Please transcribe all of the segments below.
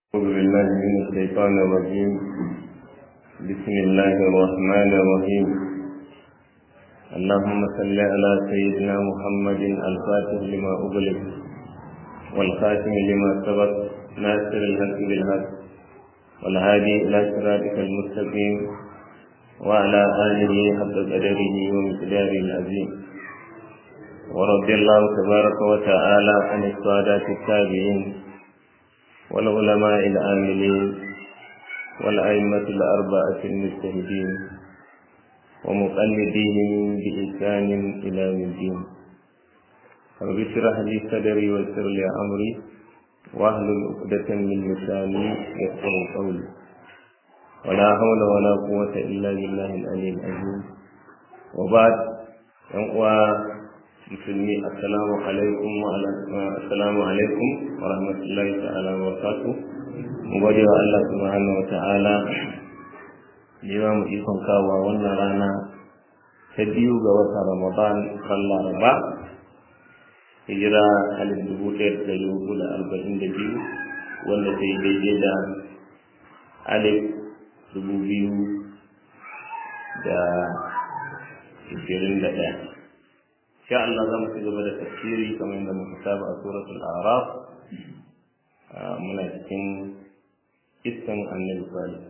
أعوذ بالله من الشيطان الرجيم بسم الله الرحمن الرحيم اللهم صل على سيدنا محمد الفاتح لما أغلق والخاتم لما سبق ناصر الحق بالحق والهادي إلى صراطك المستقيم وعلى آله حق قدره ومقداره العظيم ورضي الله تبارك وتعالى عن السادات التابعين والعلماء العاملين والأئمة الأربعة المجتهدين ومقلديهم بإحسان إلى يوم الدين رب اشرح لي صدري ويسر لي أمري واحلل عقدة من لساني يفقه قولي ولا حول ولا قوة إلا بالله العلي العظيم وبعد musulmi assalamu alaikum wa assalamu alaikum wa rahmatullahi ta'ala wa barakatuh mu gode wa Allah subhanahu wa ta'ala da yawa mu ikon kawo wannan rana ta biyu ga watan Ramadan kan Laraba hijira alif dubu ɗaya da ɗari hudu da arba'in da biyu wanda ta yi daidai da alif dubu biyu da ishirin da ɗaya sha Allah za mu ci gaba da tafsiri kamar yadda muka saba a suratul araf muna cikin iskan annabi salih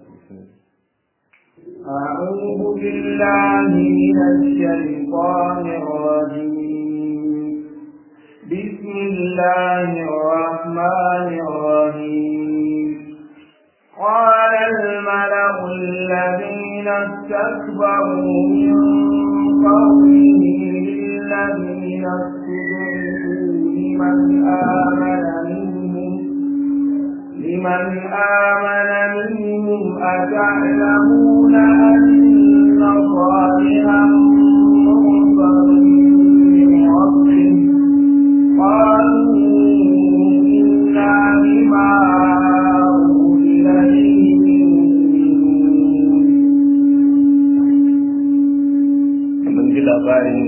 أعوذ بالله من الشيطان الرجيم بسم الله الرحمن الرحيم قال الملأ الذين استكبروا من قومه الذين استضعفوا لمن آمن منهم لمن آمن منهم أتعلمون أن صالحا مرسل من ربه قالوا إنا بما أرسل mun ji labarin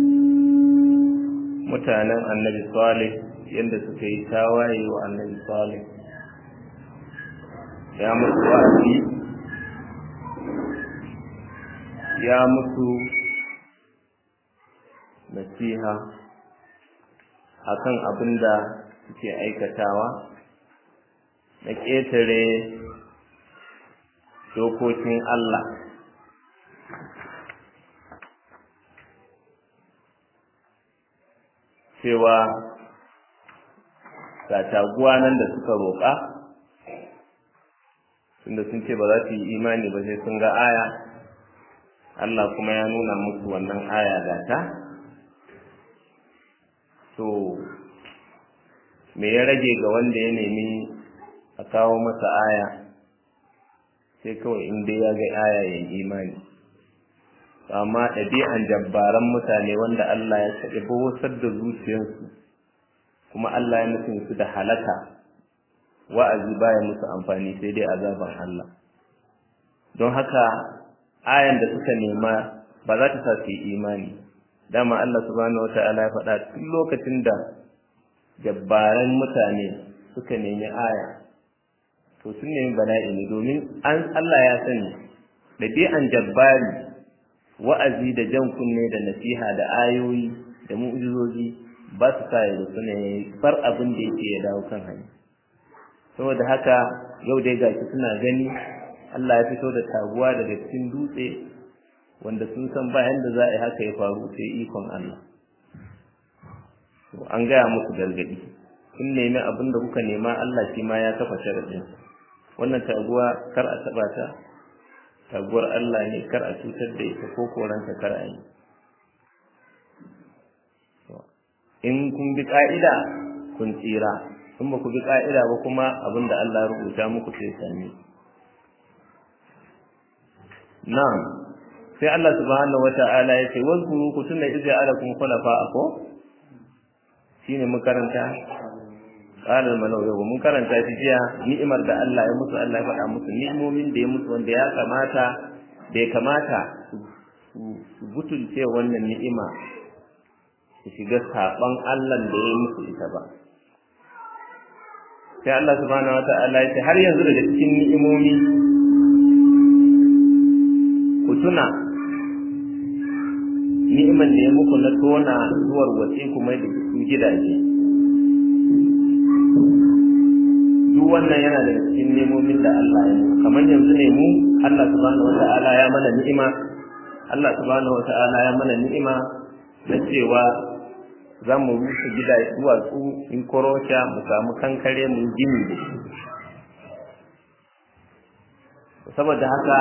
mutanen annabi salih yadda suka yi tawaye wa annabi salih ya musu wa'azi ya musu nasiha akan abin da suke aikatawa na ƙetare dokokin Allah cewa ga taguwa nan da suka roƙa tunda sun ce ba za su yi imani ba sai sun ga aya Allah kuma ya nuna musu wannan aya ga ta to me ya rage ga wanda ya nemi a kawo masa aya sai kawai in dai ya ga aya ya yi imani amma ɗabi'an jabbaran mutane wanda Allah ya saɗi bawasar da zuciyarsu kuma Allah ya nufin su da halaka wa'azi baya musu amfani sai dai azaban Allah don haka ayan da suka nema ba za ta sa su yi imani dama Allah subhanahu wata'ala ya faɗa tun lokacin da jabbaran mutane suka nemi aya to sun nemi bala'i ne domin Allah ya sani ɗabi'an jabbari wa'azi da jan kunne da nasiha da ayoyi da mu'jizoji ba su sa ya rufu ne bar abin da yake ya dawo kan hanya saboda haka yau dai gashi suna gani Allah ya fito da taguwa daga cikin dutse wanda sun san ba yanda za a yi haka ya faru sai ikon Allah an gaya musu gargadi kun nemi abin da kuka nema Allah shi ma ya kafa sharadin wannan taguwa kar a taba ta taguwar Allah ne kar a cutar da ita ko koranta kar a yi in kun bi ka'ida kun tsira in ba ku bi ka'ida ba kuma abin da Allah rubuta muku sai sami na'am sai Allah subhanahu wata'ala ya ce wazkuru ku tuna idza alakum khulafa ko shine mun karanta qala al-malaw mun karanta shi jiya ni'imar da Allah ya musu Allah ya faɗa musu ni'imomin da ya musu wanda ya kamata bai kamata su butulce wannan ni'ima su shiga saɓon Allah da ya musu ita ba sai Allah subhanahu wata'ala ya ce har yanzu daga cikin ni'imomi ku tuna ni'iman da ya muku na tona zuwar wace kuma da su gidaje duk wannan yana daga cikin nemomin da Allah ya muku kamar yanzu ne mu Allah subhanahu wata'ala ya mana ni'ima Allah subhanahu wata'ala ya mana ni'ima na cewa za mu rushe gida duwatsu in korosha mu samu kankare mu gini da shi saboda haka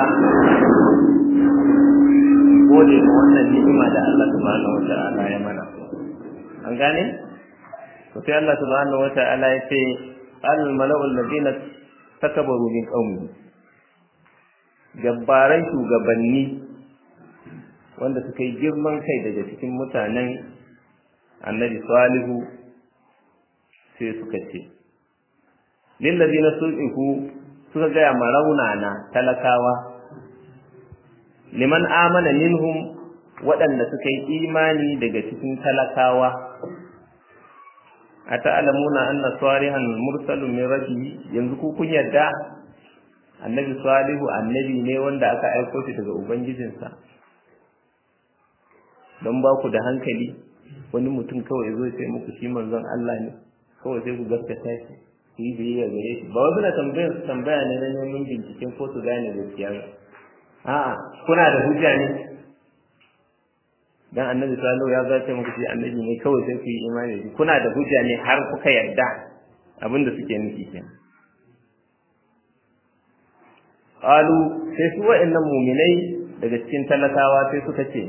gode ma wannan ni'ima da Allah subhanahu wata'ala ya mana an gane to sai Allah subhanahu wata'ala ya ce al mala'ul ladina takabaru min qaumi gabbaran shugabanni wanda suka yi girman kai daga cikin mutanen annabi salihu sai suka ce lillazina sul'ihu suka gaya ma raunana talakawa liman amana minhum waɗanda suka yi imani daga cikin talakawa a ta'alamuna anna salihan mursalun min rabbihi yanzu ku kun yadda annabi salihu annabi ne wanda aka aiko shi daga ubangijinsa don ba ku da hankali wani mutum kawai zo sai muku shi manzon Allah ne kawai sai ku gaskata shi ku yi biyayya gare shi ba wasu na tambayar tambaya ne na neman binciken ko su gane gaskiya ba a'a kuna da hujja ne dan annabi sallallahu ya zace muku shi annabi ne kawai sai ku yi imani da kuna da hujja ne har kuka yarda abinda suke nufi kenan qalu sai su wa'annan mu'minai daga cikin talakawa sai suka ce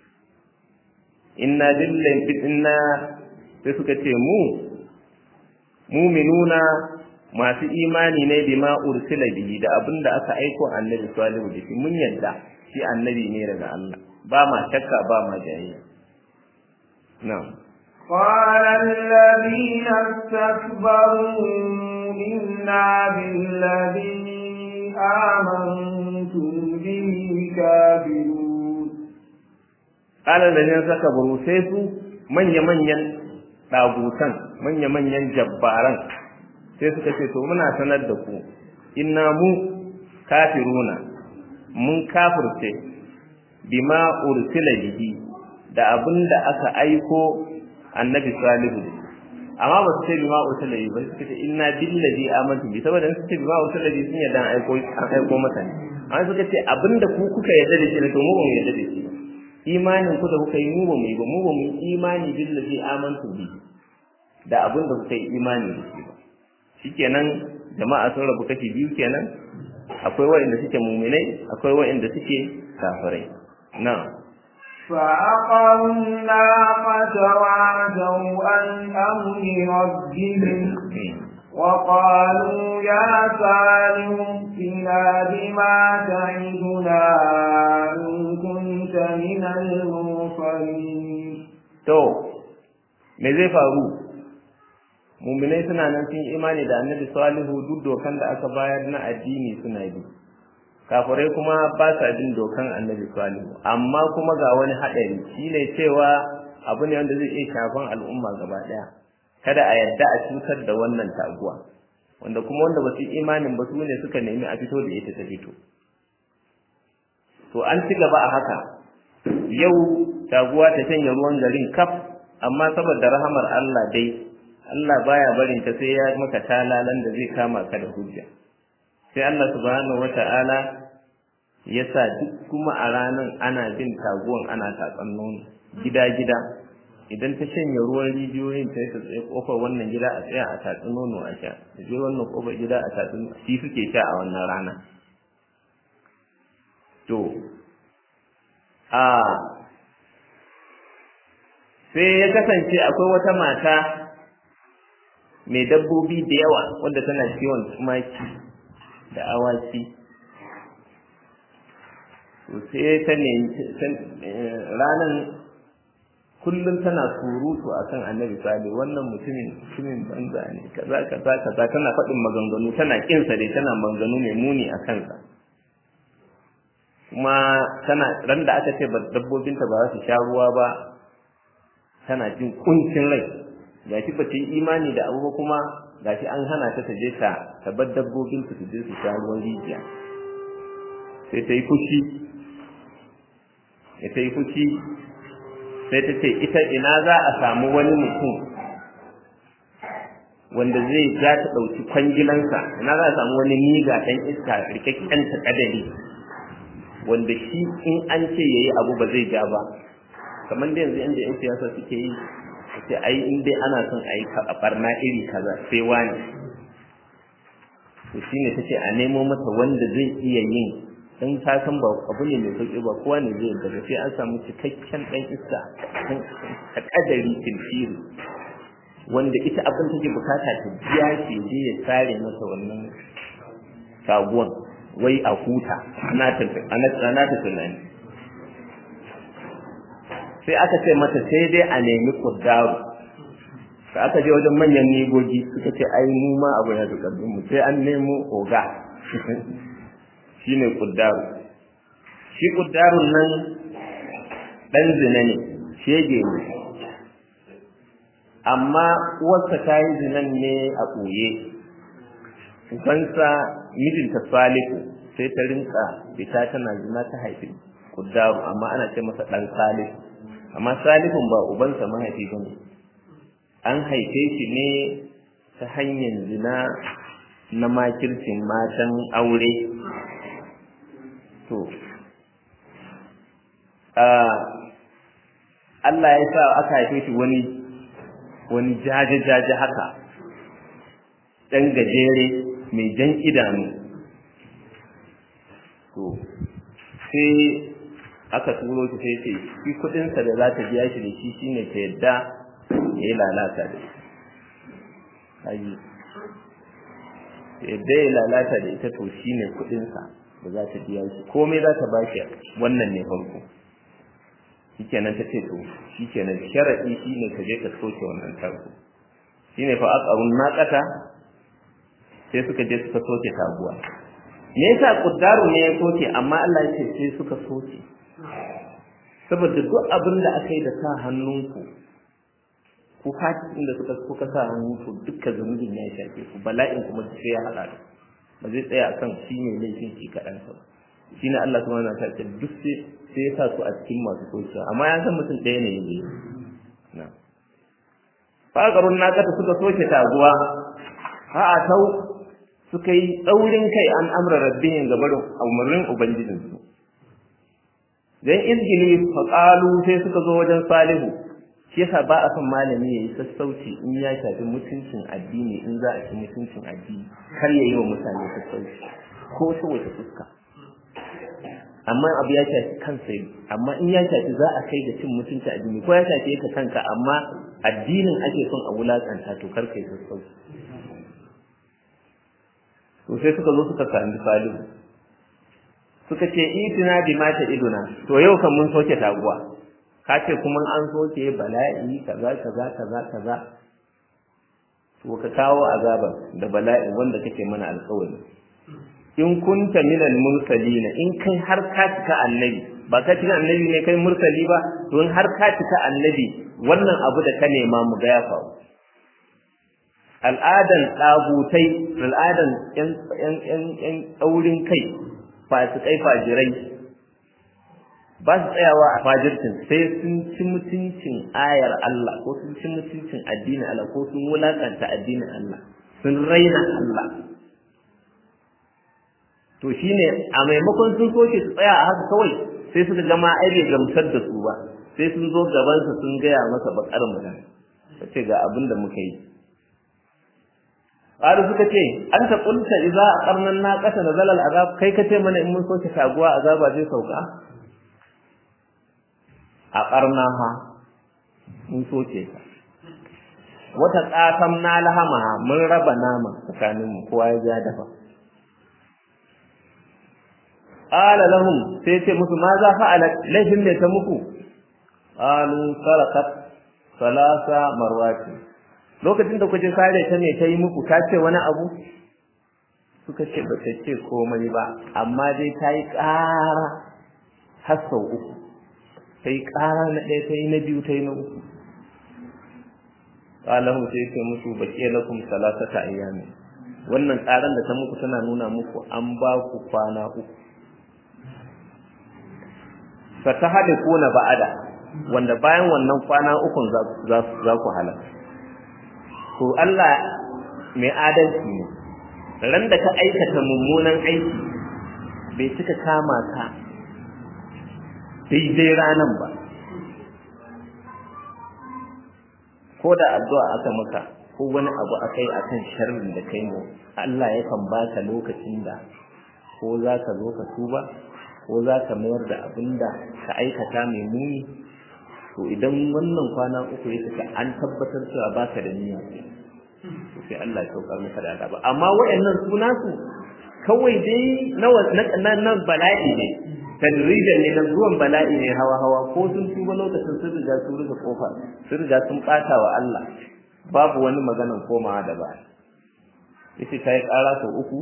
inna billahi inna sai suka ce mu mu'minuna masu imani ne bima ursila bihi da abinda aka aiko annabi salihu da shi mun yadda shi annabi ne daga Allah ba ma shakka ba ma jayayya na'am قال الذين استكبروا إنا بالذي آمنتم به كافرون قال الذين استكبروا سيسو من يمن ɗagutan manya-manyan jabbaran sai suka ce to muna sanar da ku inna mu kafiruna mun kafirce bima ursila bihi da abin da aka aiko annabi salihu amma ba su ce bima ursila bihi ba suka ce inna billazi amantu bi saboda su ce bima ursila bihi sun yadda an aiko an aiko masa ne amma suka ce abin da ku kuka yarda da shi ne to mu ba mu yarda da shi ba imanin ku da kuka yi mu ba mu yi ba mu ba mu yi imani billazi amantu bi da abin da kuka yi imani da shi ba shikenan jama'a sun rabu kashi biyu kenan akwai waɗanda suke muminai akwai waɗanda suke kafirai na فعقروا الناقة وعتوا عن أمر ربهم وقالوا يا صالح ائتنا بما تعدنا إن كنت من المرسلين. تو me zai faru muminai suna nan sun yi imani da annabi salihu duk dokan da aka bayar na addini suna bi kafirai kuma ba sa bin dokan annabi salihu amma kuma ga wani haɗari shine cewa abu ne wanda zai iya shafan al'umma gaba ɗaya kada a yadda a cutar da wannan taguwa wanda kuma wanda ba su yi imanin ba su ne suka nemi a fito da ita ta fito to an ci gaba a haka yau taguwa ta shanye ruwan garin kaf amma saboda rahamar Allah dai Allah baya barin ta sai ya maka talalan da zai kama ka da hujja sai Allah subhanahu wata'ala ya sa duk kuma a ranan ana bin taguwan ana tatsan nono gida gida idan ta shanye ruwan rijiyoyin ta ta tsaye kofar wannan gida a tsaya a tatsi nono a sha da je wannan kofar gida a tatsi shi suke sha a wannan rana to a sai ya kasance akwai wata mata mai dabbobi da yawa wanda tana kiwon tumaki da awaki to sai ta ne ranan kullum tana surutu akan annabi sale wannan mutumin mutumin banza ne kaza kaza kaza tana faɗin maganganu tana kinsa dai tana maganganu mai muni a kansa kuma tana ran da aka ce dabbobinta ba za su sha ruwa ba tana jin kuncin rai ga shi ba ta yi imani da abu ba kuma gashi an hana ta ta je ta ta bar dabbobin su su je su sha ruwan rijiya sai ta yi fushi sai ta yi fushi sai ta ce ita ina za a samu wani mutum wanda zai ja ta ɗauki kwangilansa ina za a samu wani miga ɗan iska rikakken ta kadari wanda shi in an ce yayi abu ba zai ja ba kamar da yanzu inda yan siyasa suke yi sai ai in dai ana son a yi barna iri kaza sai wani to shine tace a nemo mata wanda zai iya yin in ta san ba abu ne mai sauki ba kowa ne zai yarda sai an samu cikakken dan iska ta kadari tilfiri wanda ita abin take bukata ta biya shi je ya tsare masa wannan saguwan wai a huta ana ta tunani sai aka ce mata sai dai a nemi kuddaru da aka je wajen manyan nigogi suka ce ai mu ma abu ya fi mu sai an nemo oga shine kuddaru shi kuddarun nan dan zina ne shege ne amma uwarsa ta yi zinan ne a ɓoye ubansa mijinta salihu sai ta rinka fita tana zina ta haifi kuddaru amma ana ce masa ɗan salihu amma salihun ba ubansa mahaifi ba ne an haife shi ne ta hanyar zina na makircin matan aure to Allah ya sa aka haife shi wani wani jaje-jaje haka ɗan gajere mai jan idanu to sai aka turo shi sai ce shi kuɗinsa da za ta biya shi da shi shine ta yadda ya yi lalata da shi yadda ya lalata da ita to shine kuɗinsa da za ta biya shi komai za ta bashi wannan ne farko shikenan ta ce to shikenan sharadi shine ka je ka soke wannan tarko shine fa aqarun naqata sai suka je suka soke taguwa me yasa kuddaru ne ya soke amma Allah ya ce sai suka soke saboda duk abin da aka yi da sa hannunku ku fatin da suka kuka sa hannunku dukkan zunubin ya shafe ku bala'in kuma sai ya hada da ba zai tsaya akan shi ne laifin ki kaɗan ba shi ne Allah subhanahu wa ta'ala duk sai sai ya sa su a cikin masu sokewa amma ya san mutum ɗaya ne ya yi na faƙarun na kata suka soke taguwa a tau suka yi tsaurin kai an amra rabbihin gabarin umarnin ubangijinsu dan izgili faƙalu sai suka zo wajen salihu shi yasa ba a son malami ya yi sassauci in ya shafi mutuncin addini in za a ci mutuncin addini kar ya yi wa mutane sassauci ko ta wace fuska amma abu ya shafi kansa yi amma in ya shafi za a kai da cin mutunci addini ko ya shafi ka kanka amma addinin ake son a wulakanta to kar kai sassauci to sai suka zo suka sami salihu suka ce itina bi mata iduna to yau kan mun soke taguwa ka ce kuma an soke bala'i kaza kaza kaza kaza to ka kawo azaba da bala'i wanda kake mana alƙawari in kunta minal mursalina in kai har ka cika annabi ba ka cika annabi ne kai mursali ba to in har ka cika annabi wannan abu da ka nema mu ga ya faru al'adan ɗagutai al'adan ƴan ƴan ƴan ƴan ɗaurin kai fasikai fajirai ba su tsayawa a fajircin sai sun ci mutuncin ayar Allah ko sun ci mutuncin addinin Allah ko sun wulakanta addinin Allah sun raina Allah to shine a maimakon sun soke su tsaya a haka kawai sai suka gama ai bai gamsar da su ba sai sun zo gabansa sun gaya masa bakar magana ta ce ga abin da muka yi Ƙari suka ce, An ta ƙunta iza a ƙarnan na ƙasa na zalal azab, kai ka ce mana in mun soke taguwa azaba zai sauka? A ƙarna ha, mun soke ta. Wata ƙasam na lahama mun raba nama tsakaninmu kowa ya ja dafa. Ƙala lahum sai ce musu ma za fa'ala laifin mai ta muku? Ƙalu sarakat salasa marwati. lokacin da kuje sare ta ne ta yi muku ta ce wani abu suka ce ba ta ce komai ba amma dai ta yi ƙara har sau uku ta yi ƙara na ɗaya ta yi na biyu ta yi na uku qalahu sai ce musu baqiya lakum salasata ayyami wannan tsaran da ta muku tana nuna muku an ba ku kwana uku fatahadikuna ba'ada wanda bayan wannan kwana ukun za ku halaka to Allah mai adalci ne ran da ka aikata mummunan aiki bai cika kama ka daidai ranan ba ko da addu'a aka maka ko wani abu aka yi akan sharrin da kai mu Allah yakan baka lokacin da ko za ka zo ka tuba ko za ka mayar da abin da ka aikata mai muni to idan wannan kwana uku ya cika an tabbatar cewa baka da niyya to sai Allah ya saukar maka da azaba amma wayannan suna su kawai dai na na bala'i ne tadrijan ne na zuwan bala'i ne hawa hawa ko sun tuba lokacin sun riga sun rufe kofa sun riga sun bata wa Allah babu wani maganan komawa da ba yace kai kara sau uku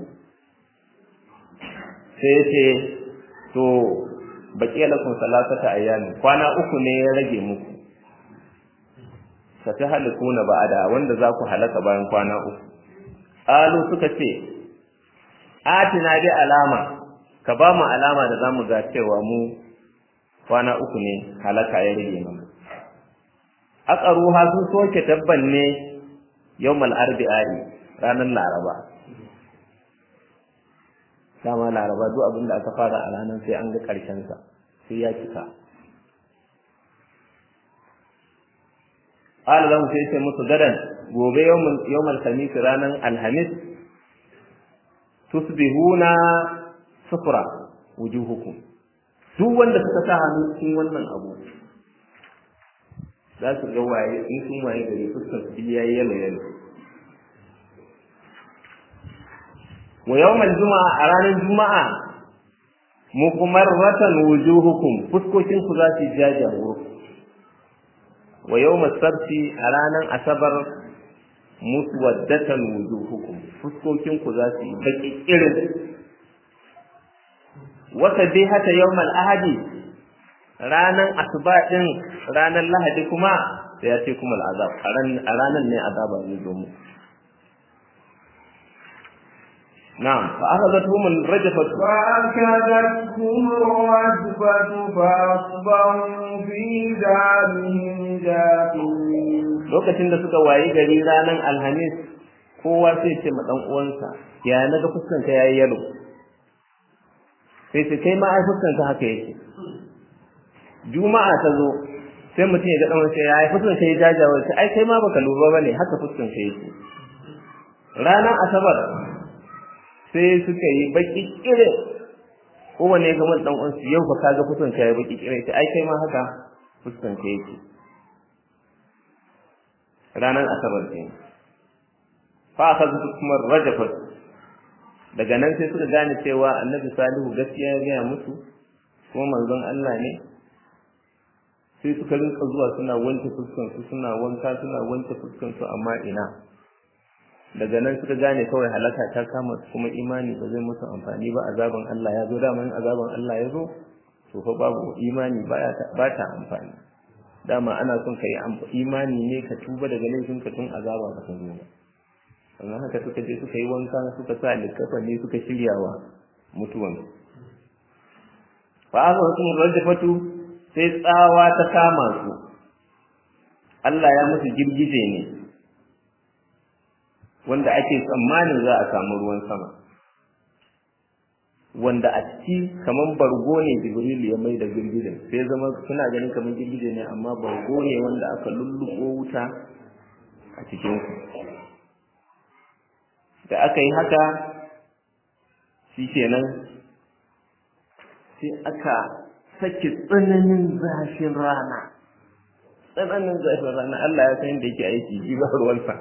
sai yace to baqiya lakum salasata ayyami kwana uku ne ya rage muku fatahalikuna ba'ada wanda za ku halaka bayan kwana uku alu suka ce atina bi alama ka ba mu alama da zamu ga cewa mu kwana uku ne halaka ya rage mana aqaruha sun soke tabban ne yawmal arbi'i ranar laraba dama laraba duk abin da aka fara a ranar sai an ga karshen sa sai ya cika qala lahum sai sai musu gadan gobe yawmal yawmal khamis ranan alhamis tusbihuna sufra wujuhukum duk wanda suka sa hannu cikin wannan abu za su ga waye in sun waye gari fuskar su yayi yalo yalo wa yawmal juma'a a ranar juma'a muqmarratan wujuhukum fuskokin ku za su jaja wuri wa yawmal sabti a ranar asabar muswaddatan wujuhukum fuskokin ku za su yi baki irin wata dai hata yawmal ahadi ranan asuba din ranan lahadi kuma sai ya ce kuma al'azab a ranan ne azaba zai zo mu na'am fa akhadathum al-rajfat fa akadathum al-rajfat fa asbahu fi darihim jathin lokacin da suka wayi gari ranan alhamis kowa sai ce ma dan uwansa ya naga fuskanka yayi yalo sai ce kai ma ai fuskanka haka yake juma'a ta zo sai mutum ya ga dan sai ya fuskan kai jajawa sai ai kai ma baka lura bane haka fuskan kai yake ranar asabar sai suka yi baki kire kowane ya gama dan uwansu yau fa kaga fuskan kai ya baki kire sai ai kai ma haka fuskan kai yake ranar asabar ne fa aka zuwa kuma rajafat daga nan sai suka gane cewa annabi salihu gaskiya ya gaya musu kuma manzon Allah ne sai suka rinka zuwa suna wanke fuskansu suna wanka suna wanke fuskansu amma ina daga nan suka gane kawai halaka ta kama su kuma imani ba zai musu amfani ba azaban Allah ya zo dama in azaban Allah ya zo to fa babu imani ba ta amfani dama ana son ka yi imani ne ka tuba daga laifin ka tun azaba ba ta zo ba sannan haka suka je suka yi wanka suka sa likafa ne suka shiryawa mutuwan fa aka wasu rajafatu sai tsawa ta kama su Allah ya musu girgije ne wanda ake tsammanin za a samu ruwan sama wanda a ciki kaman bargo ne Jibril ya mai da girgijen sai zama suna ganin kaman girgije ne amma bargo ne wanda aka lulluko wuta a cikin su da aka yi haka shikenan sai aka sake tsananin zafin rana tsananin zafin rana Allah ya san da yake aiki ji ba ruwansa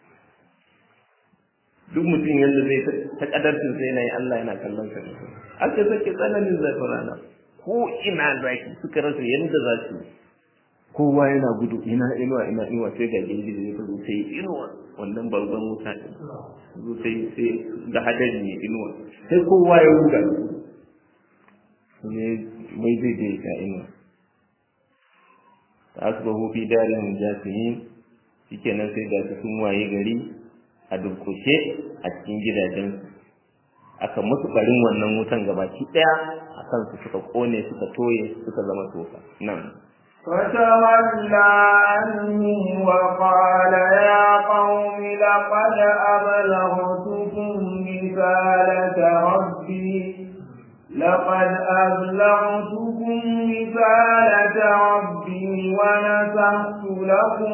duk mutum yadda zai ta kadarcin sai na yi Allah yana kallon sa aka sake tsananin zafin rana ko ina zaki suka rasa yadda za su kowa yana gudu ina inuwa ina inuwa sai ga gindi da ya zo sai inuwa wannan babban wuta zo sai sai da hadari ne inuwa sai kowa ya ruga ne mai zai je ka inuwa ta asbahu fi darin jasimin shikenan sai ga su sun waye gari a durkushe a cikin gidajensu aka musu barin wannan wutan gabaki daya a kansu suka kone suka toye suka zama tofa nan فتولى عنهم وقال يا قوم لقد أبلغتكم رسالة ربي لقد أبلغتكم رسالة ربي ونصحت لكم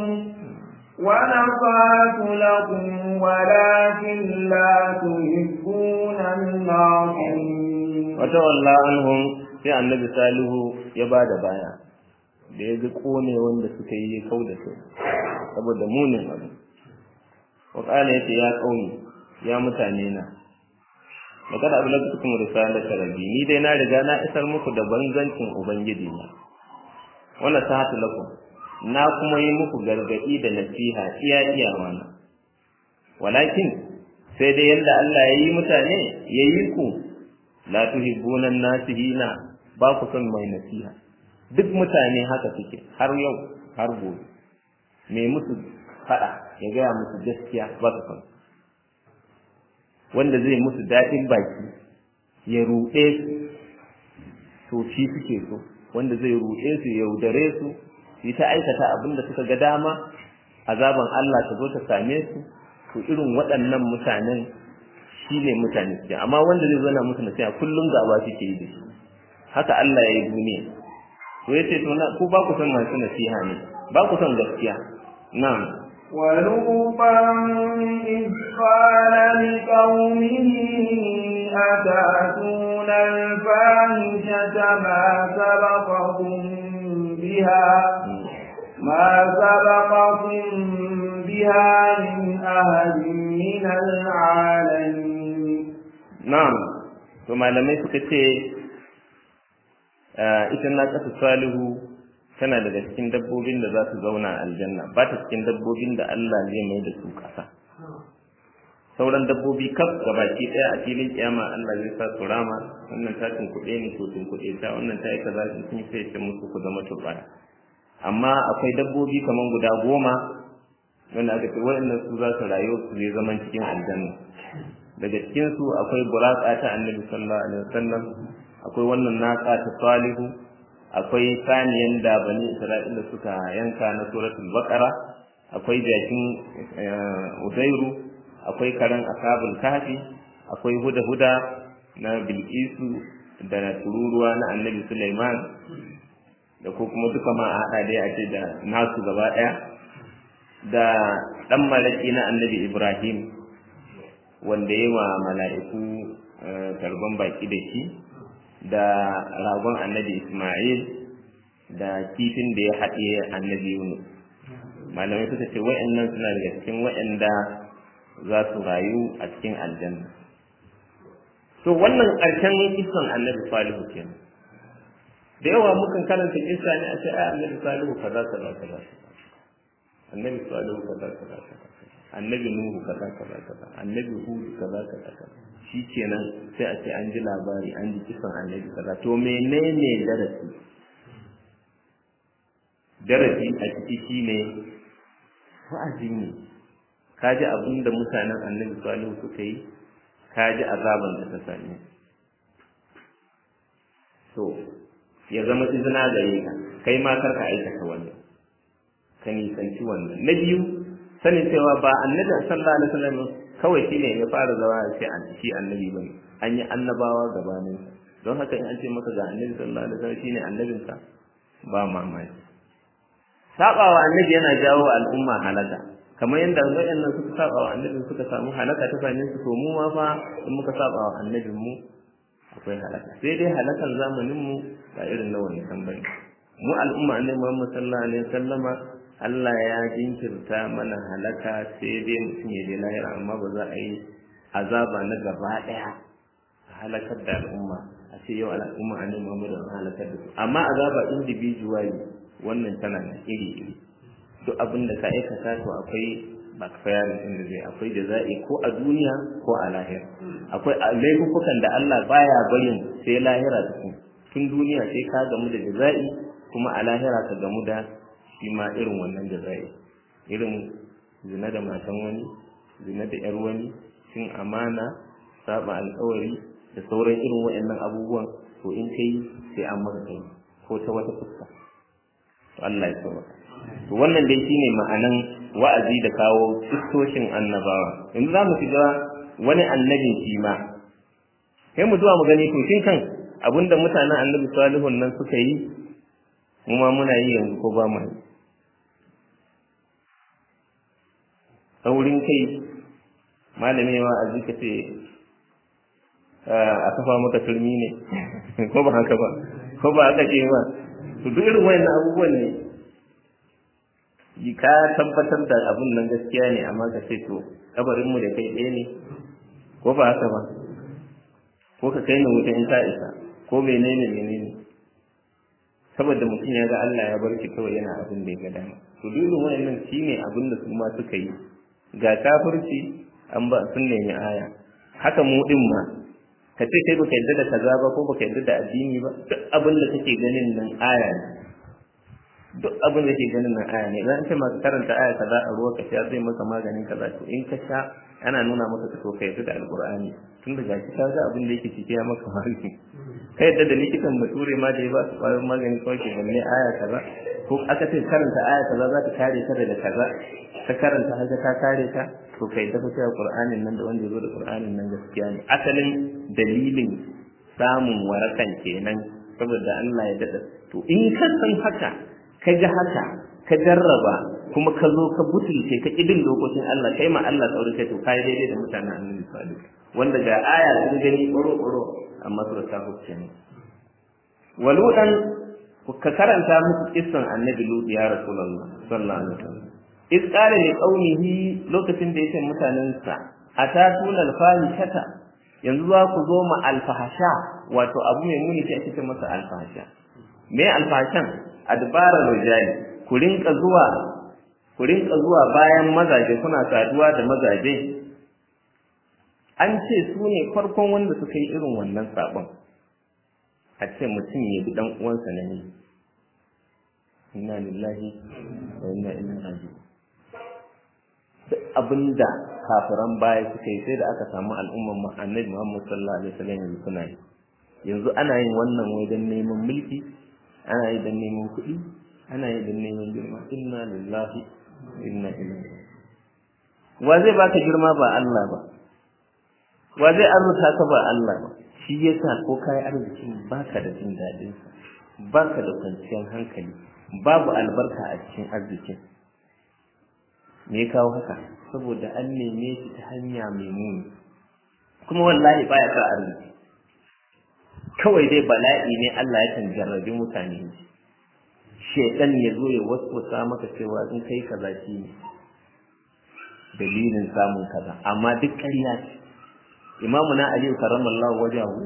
ونصحت لكم ولكن لا تحبون الناصحين وتولى عنهم sai annabi salihu ya ba da baya da ya ga kone wanda suka yi kau da su saboda munin abu wa kala yace ya kauni ya mutane na magana abu lafi kuma risalata rabbi ni dai na riga na isar muku da banzancin ubangiji na wannan sahatu lakum na kuma yi muku gargadi da nasiha iya iyawa na walakin sai dai yanda Allah ya yi mutane ya yi ku la tuhibbuna nasihina ba ku son mai nasiha duk mutane haka suke har yau har gobe me musu fada ya gaya musu gaskiya ba su son wanda zai musu daɗin baki ya ruɗe su to shi suke so wanda zai ruɗe su ya yaudare su su ta aikata abin da suka ga dama azaban Allah ta zo ta same su to irin waɗannan mutanen shi ne mutane suke amma wanda zai zana musu nasiha kullum gaba suke yi da shi haka Allah ya yi duniya to yace to na ku ba ku son masu nasiha ne ba ku son gaskiya na'am ولوطا إذ قال لقومه أتأتون الفاحشة ما سبقكم بها ما سبقكم بها من أحد من العالمين na'am to malamai suka ce ita na ƙasa salihu tana daga cikin dabbobin da za su zauna a aljanna ba ta cikin dabbobin da Allah zai mai da su ƙasa sauran dabbobi kaf gabaki ɗaya a filin kiyama Allah zai sa su rama wannan ta kuɗe ni to kuɗe ta wannan ta yi kaza sun yi sai ce musu ku zama turbaya amma akwai dabbobi kaman guda goma wanda aka ce waɗannan su za su rayu su zai zaman cikin aljanna daga cikin su akwai buraka ta annabi sallallahu alaihi wasallam akwai wannan naka ta salihu akwai saniyan da bani isra'ila suka yanka na suratul baqara akwai jakin uzairu akwai karen ashabul kahfi akwai huda huda na bilqisu da tururuwa na annabi sulaiman da ko kuma duka ma a haɗa dai a ce da nasu gaba ɗaya da ɗan malaki na annabi ibrahim wanda yi wa mala'iku karban baki da shi da ragon annabi ismail da kifin da ya haɗe annabi yunus malamai suka ce wa'annan suna daga cikin wa'anda za su rayu a cikin aljanna to wannan ƙarshen kisan annabi salihu kenan da yawa mukan karanta kisa ne a ce ai annabi salihu kaza kaza kaza annabi salihu kaza kaza kaza annabi nuhu kaza kaza kaza annabi hud kaza kaza kaza shikenan sai a ce an ji labari an ji kisan annabi kaza to menene darasi darasi a ciki shine wa'azi ne ka ji abin da mutanen annabi salihu suka yi ka ji azaban da ta same to ya zama izina gare ka kai ma kar ka aikata wannan ka nisanci wannan na biyu sanin cewa ba annabi sallallahu alaihi wasallam kawai shine ya fara zama sai an shi annabi bane an yi annabawa gabanin don haka in an ce maka ga annabi sallallahu alaihi wasallam shine annabin sa ba mamaki sabawa annabi yana jawo al'umma halaka kamar yadda wayannan suka sabawa annabi suka samu halaka ta same su to mu ma fa in muka sabawa annabin mu akwai halaka sai dai halakan zamanin mu ba irin na wani kan bane mu al'umma annabi Muhammad sallallahu alaihi wasallama Allah ya jinkirta mana halaka sai dai mutum ya je lahira amma ba za a yi azaba na gaba daya a halakar da al'umma a ce yau al'umma annabi Muhammad an halakar da su amma azaba individually wannan tana da iri iri duk abin da ka aikata to akwai backfiring din da zai akwai da za'i ko a duniya ko a lahira akwai laifukan da Allah baya barin sai lahira tukun tun duniya sai ka gamu da jaza'i kuma a lahira ka gamu da shi ma irin wannan jaza'i irin zina da matan wani zina da yar wani cin amana saba alkawari da sauran irin waɗannan abubuwan to in kai sai an maka kai ko ta wata fuska to Allah ya sauka to wannan dai shine ma'anan wa'azi da kawo kistoshin annabawa yanzu za mu shiga wani annabin shi ma sai mu zuwa mu gani to shin kan abinda mutanen annabi salihun nan suka yi mu ma muna yi yanzu ko ba mu yi saurin kai malami ma a zika ce a kafa maka turmi ne ko ba haka ba ko ba haka ce ba to duk irin wayannan abubuwan ne yi ka tabbatar da abun nan gaskiya ne amma ka ce to kabarin mu da kai ɗaya ne ko ba haka ba ko ka kai ni wuta in ka isa ko menene menene saboda mutum ya ga Allah ya bar shi kawai yana abin da ya ga dama to duk irin wayannan shine abin da su ma suka yi ga kafirci an ba sun nemi aya haka mu din ma ka ce kai baka yarda da kaza ba ko baka yarda da addini ba duk abin da kake ganin nan aya ne duk abin da kake ganin nan aya ne idan ce masu karanta aya kaza a ruwa ka sha zai maka maganin kaza to in ka sha ana nuna maka ka to ka yarda da alqur'ani tun da gashi ka ga abin da yake cike ya maka magani kai yadda da likitan bature ma da ya ba su kwayoyin magani kawai ke balle aya kaza ko aka ce karanta aya kaza za ta kare ka daga kaza ka karanta haka ta kare ka to kai da cewa qur'anin nan da wanda ya zo da qur'anin nan gaskiya ne asalin dalilin samun warakan kenan saboda Allah ya dada to in ka san haka ka ga haka ka jarraba kuma ka zo ka butulce ka kidin dokokin Allah kai ma Allah tsauri kai to kai daidai da mutanen annabi sallallahu wanda ga aya sun gani ƙoro ƙoro amma su da kafirce ne waludan ka karanta musu kissan annabi lut ya rasulullah sallallahu alaihi wasallam iz qala li qaumihi lokacin da yake mutanensa atatuna alfahishata yanzu za ku zo ma alfahasha wato abu mai muni sai ake ce masa alfahasha me alfahashan adbara rijali ku rinka zuwa ku rinka zuwa bayan mazaje kuna saduwa da mazaje an ce su ne farkon wanda suka yi irin wannan sabon a ce mutum ya bi dan uwansa na ne inna lillahi wa inna ilaihi raji'un duk abinda kafiran baya suka yi sai da aka samu al'umman mu annabi Muhammad sallallahu alaihi wasallam yanzu suna yi yanzu ana yin wannan wai dan neman mulki ana yi dan neman kuɗi ana yi dan neman girma inna lillahi wa inna ilaihi wa zai baka girma ba Allah ba wa zai arzuta ka ba Allah ba shi yasa ko kai arzikin baka da jin dadin sa baka da kwanciyar hankali babu albarka a cikin arzikin me ya kawo haka saboda an neme shi ta hanya mai muni kuma wallahi baya sa arziki kawai dai bala'i ne Allah ya kan jarrabi mutane shedan ya zo ya waswasa maka cewa in kai kaza shi ne dalilin samun kaza amma duk ƙarya ce imamu na aliyu karamallahu wajahu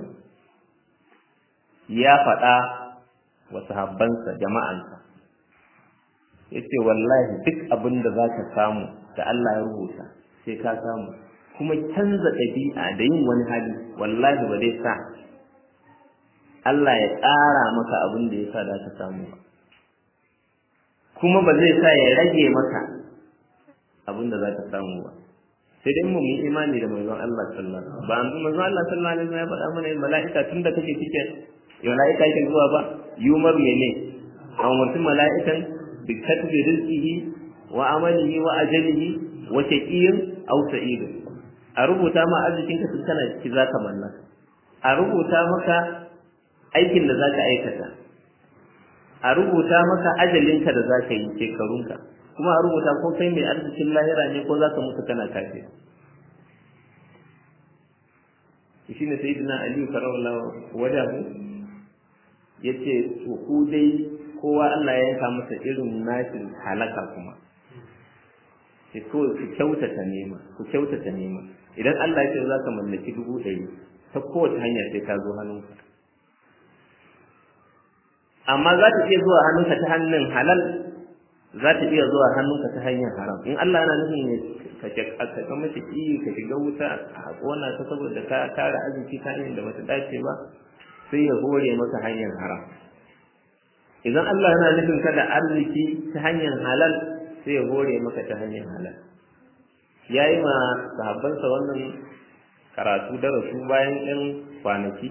ya faɗa wa sahabbansa jama'ansa ya ce wallahi duk abin da za ka samu da Allah ya rubuta sai ka samu kuma canza ɗabi'a da yin wani hali wallahi ba zai sa Allah ya ƙara maka abin da ya sa da ka samu ba kuma ba zai sa ya rage maka abin da za ka samu ba sai dai mu yi imani da manzon Allah sallallahu alaihi wasallam ba an manzon Allah sallallahu alaihi wasallam ya faɗa mana mala'ika tun da kake cike mala'ika yake zuwa ba yumar mene an mutum mala'ikan bi katbi rizqihi wa amalihi wa ajalihi wa shaqiyin aw sa'id a rubuta ma arzikin ka tun kana ciki zaka mallaka a rubuta maka aikin da zaka aikata a rubuta maka ajalinka da zaka yi shekarunka kuma a rubuta ko kai mai arzikin lahira ne ko zaka mutu kana kafir shi ne sayyidina ali karawallahu wajahu yace to ku dai kowa Allah ya yanka masa irin nashin halaka kuma sai ko ku kyautata nema ku kyautata nema idan Allah ya ce za ka mallaki dubu ɗari ta kowace hanya sai ka zo hannunka amma za ta iya zuwa hannunka ta hannun halal za ta iya zuwa hannunka ta hanyar haram in Allah yana nufin ne ka ka mace ki ka shiga wuta a kona ta saboda ka tara arziki ta hanyar da bata dace ba sai ya hore maka hanyar haram idan Allah yana nufin ka da arziki ta hanyar halal sai ya hore maka ta hanyar halal ya yi ma sahabbansa wannan karatu darasu bayan ɗan kwanaki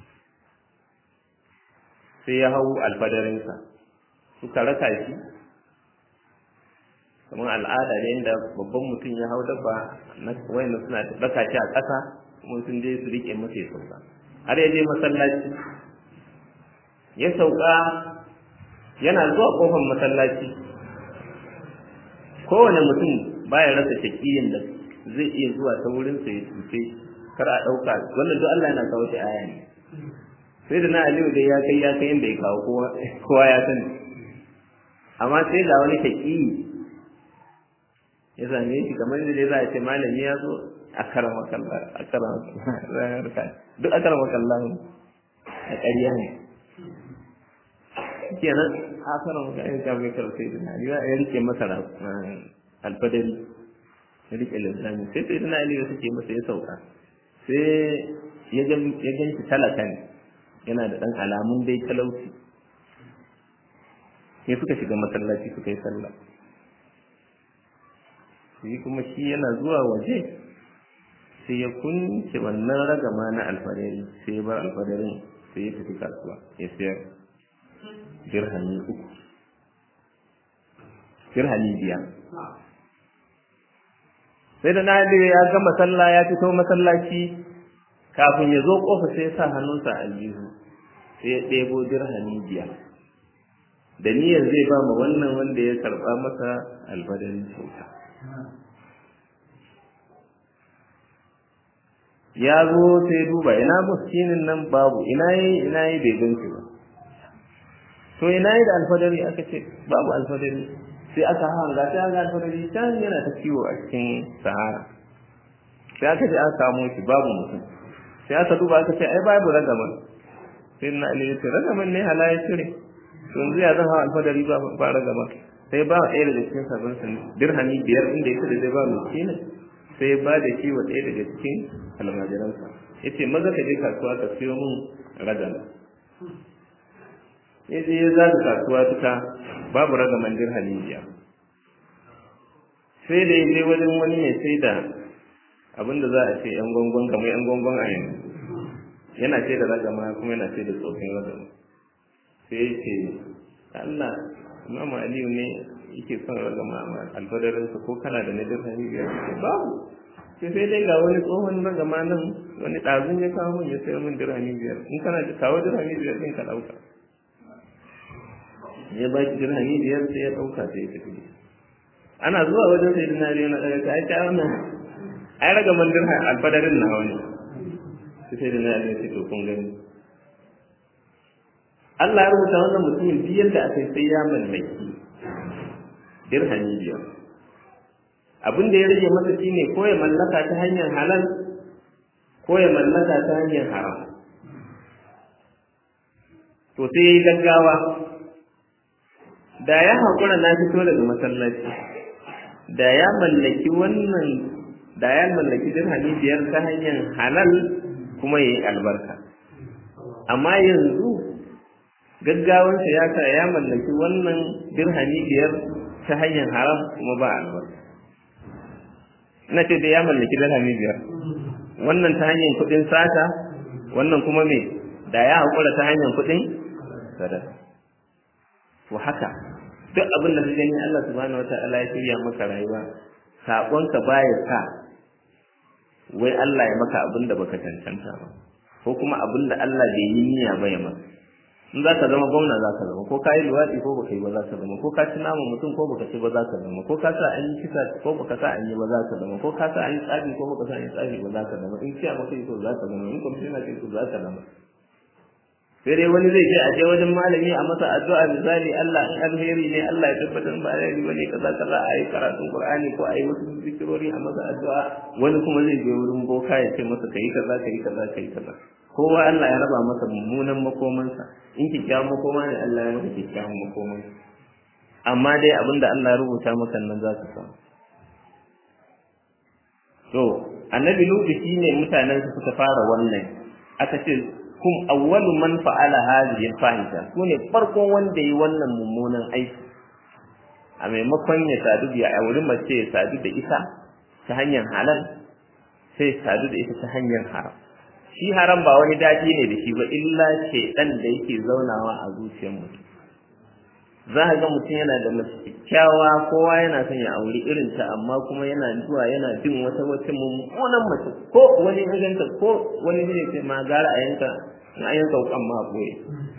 sai ya hau alfadarinsa suka raka shi kamar al'ada ne inda babban mutum ya hau dabba wayanda suna raka shi a ƙasa kuma sun je su riƙe masa ya sauka har ya je masallaci ya sauka yana zuwa ƙofar masallaci kowane mutum baya rasa shakiyin da zai iya zuwa ta wurinsa ya cuce kar a ɗauka wannan duk Allah yana kawo shi aya ne sai da na aliyu dai ya kai ya kai inda ya kawo kowa ya sani amma sai ga wani shaki ya same shi kamar da dai za a ce malami ya zo a karama kallah a karama kallah duk a karama kallah a ƙarya ne kenan a karama kallah ya mai karfe da na aliyu ya rike masa alfadari ya rike linzami sai sai da na aliyu suke masa ya sauka sai ya gan shi talaka ne yana da ɗan alamun dai talauci sai suka shiga masallaci suka yi sallah shi kuma shi yana zuwa waje sai ya kunce wannan ragama na alfadari sai ya bar alfadarin sai ya tafi kasuwa ya sayar dirhami uku dirhami biyar sai da na ya gama sallah ya fito masallaci kafin ya zo kofa sai ya sa hannunsa a aljihu sai ya ɗebo dirhami biyar da niyyar zai ba ma wannan wanda ya karɓa masa albadarin kyauta ya zo sai duba ina muskinin nan babu ina yi ina yi bai gan ba to ina yi da alfadari aka ce babu alfadari sai aka hanga sai aka alfadari can yana ta kiwo a cikin sahara sai aka je aka kamo shi babu mutum sai aka duba aka ce ai babu ragaman sai na ali ce ragaman ne hala ya cire to yanzu ya zan hawa alfadari ba ba ragama sai ba ɗaya daga cikin sabon sun dirhami biyar inda ya da zai ba miskina sai ba da shi wa ɗaya daga cikin almajiransa ya ce maza ka je kasuwa ka siyo min ragama ya je ya zaga kasuwa duka babu ragaman dirhami biyar sai da ya je wajen wani mai sai da abinda za a ce yan gongon kamar yan gongon a yanzu yana ce da ragama kuma yana ce da tsofin ragama sai ya ce Allah Imam Aliyu ne yake son ragama a alfadarinsa ko kana da nadir hani biyar ce babu sai sai dai ga wani tsohon ragama nan wani ɗazun ya kawo min ya sayar min dirhami biyar in kana da kawo dirhami biyar ɗin ka ɗauka ya ba ki dirhami biyar sai ya ɗauka sai ya tafi ana zuwa wajen sai dinari na ɗaga ka aika wannan ai raga mandir alfadarin na wani sai da na yi sai to kun gani Allah ya rubuta wannan mutumin duk yadda aka sai ya mallaki dirhami biyar abin da ya rage masa shine ko ya mallaka ta hanyar halal ko ya mallaka ta hanyar haram to sai ya yi gaggawa da ya haƙura na fito daga masallaci da ya mallaki wannan da ya mallaki dirhami biyar ta hanyar halal kuma ya yi albarka amma yanzu gaggawansa ya sa ya mallaki wannan dirhami biyar ta hanyar haram kuma ba albarka ina ce da ya mallaki dirhami biyar wannan ta hanyar kuɗin sata wannan kuma me da ya haƙura ta hanyar kuɗin sadaka to haka duk abin da ka gani Allah subhanahu wataala ya shirya maka rayuwa saƙonka baya sa wai Allah ya maka abin da baka cancanta ba ko kuma abin da Allah bai yi niyya ba ya maka in za ka zama gwamna za ka zama ko ka yi luwaɗi ko baka yi ba za ka zama ko ka ci nama mutum ko baka ci ba za ka zama ko ka sa an yi kisa ko baka sa an yi ba za ka zama ko ka sa an yi tsafi ko baka sa an yi tsafi ba za ka zama in ciya maka yi so za ka zama in kwamishina ce so za ka zama sai dai wani zai je a je wajen malami a masa addu'a misali Allah in alheri ne Allah ya tabbatar ba alheri bane kaza kaza a yi karatun Qur'ani ko a yi wasu zikirori a masa addu'a wani kuma zai je wurin boka ya ce masa kai kaza kai kaza kai kaza kowa Allah ya raba masa mummunan makomansa in kikkiawan makoma ne Allah ya maka kikkiawan makomansa amma dai abinda Allah ya rubuta maka nan za ka samu to annabi lutu shine mutanen su suka fara wannan aka ce kum awwalu man fa'ala hadhihi al-fahisha sune farkon wanda yi wannan mummunan aiki a maimakon ya sadu da auri mace ya sadu da ita ta hanyar halal sai sadu da ita ta hanyar haram shi haram ba wani daɗi ne da shi ba illa shaidan da yake zaunawa a zuciyar mutum za a ga mutum yana da mace kyakkyawa kowa yana son ya auri irin ta amma kuma yana zuwa yana bin wata wata mummunan mace ko wani ya ganta ko wani zai ce ma gara a yanka na yanka wukan ma boye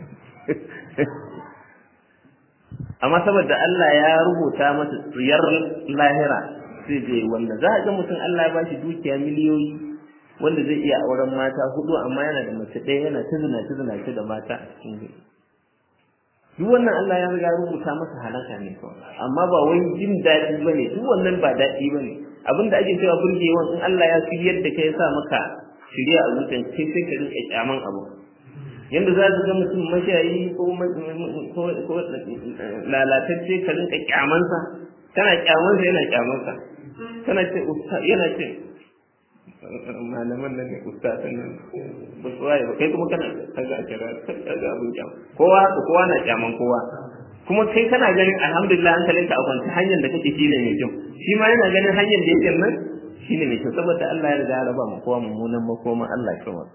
amma saboda Allah ya rubuta masa tsiyar lahira sai je wanda za a ga mutum Allah ya bashi dukiya miliyoyi wanda zai iya auren mata hudu amma yana da mace ɗaya yana ta zina ta zina da mata a cikin duk wannan Allah ya riga rubuta masa halaka ne kawai amma ba wai jin daɗi ba ne duk wannan ba daɗi ba ne abinda ake cewa burgewan in Allah ya fi yadda ka ya sa maka shirya a zuciyar sai sai ka rinka kyaman abu yanda za ka ga mutum mashayi ko ko lalatacce ka rinka kyamansa kana kyamansa yana kyamansa kana ce yana ce malaman nan ne ustazan nan ba su waye ba kai kuma kana kaga a kira kaga abin kyam kowa haka kowa na kyaman kowa kuma kai kana ganin alhamdulillah hankalinka a kwanci hanyar da kake shine mai kyau shi ma yana ganin hanyar da yake nan shine mai kyau saboda Allah ya riga ya raba mu kowa mummunan makoma Allah ya kama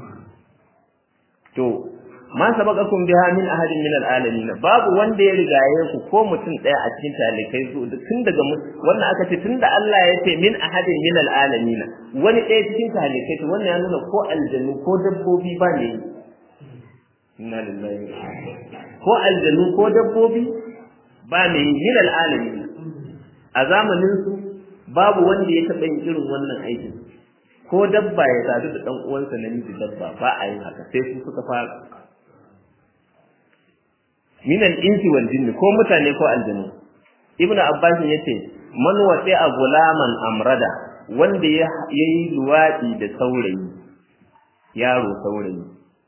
to ma sabaqakum biha min ahadin min alalamin babu wanda ya rigaye ku ko mutum daya a cikin talikai su tun daga wannan aka ce tunda Allah ya ce min ahadin min alalamin wani daya cikin talikai to wannan ya nuna ko aljannu ko dabbobi ba ne inna lillahi ko aljannu ko dabbobi ba ne min alalamin a zamanin su babu wanda ya taba yin irin wannan aikin ko dabba ya sadu da dan uwansa namiji dabba ba a yin haka sai su suka fara min al-insi wal jinni ko mutane ko aljanu ibnu abbas yace man wati a gulaman amrada wanda ya yi luwadi da saurayi yaro saurayi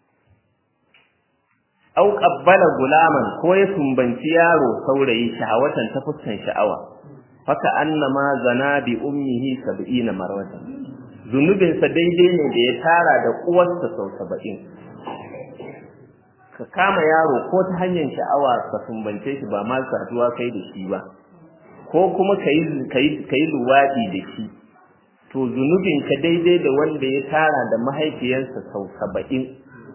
au qabbala gulaman ko ya sumbanci yaro saurayi shahawatan ta fuskan sha'awa faka annama zana bi ummihi 70 marwatan zunubinsa daidai ne da ya tara da uwarsa sau saba'in ka kama yaro ko ta hanyar sha'awa ka sumbance shi ba ma saduwa kai da shi ba ko kuma ka yi luwaɗi da shi to zunubinka daidai da wanda ya tara da mahaifiyarsa sau saba'in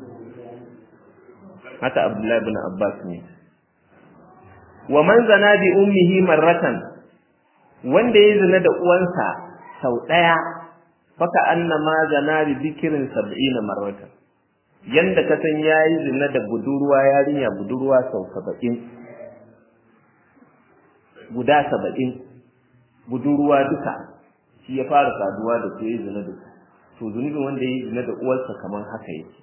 haka abdullahi bin abbas ne wa man zana bi ummihi marratan wanda ya zina da uwansa sau ɗaya faka annama zana bi bikirin sab'ina marratan yanda ka san yayi zina da budurwa yarinya budurwa sau saba'in guda saba'in budurwa duka shi ya fara saduwa da su yayi zina da su to zunubin wanda yayi zina da uwarsa kamar haka yake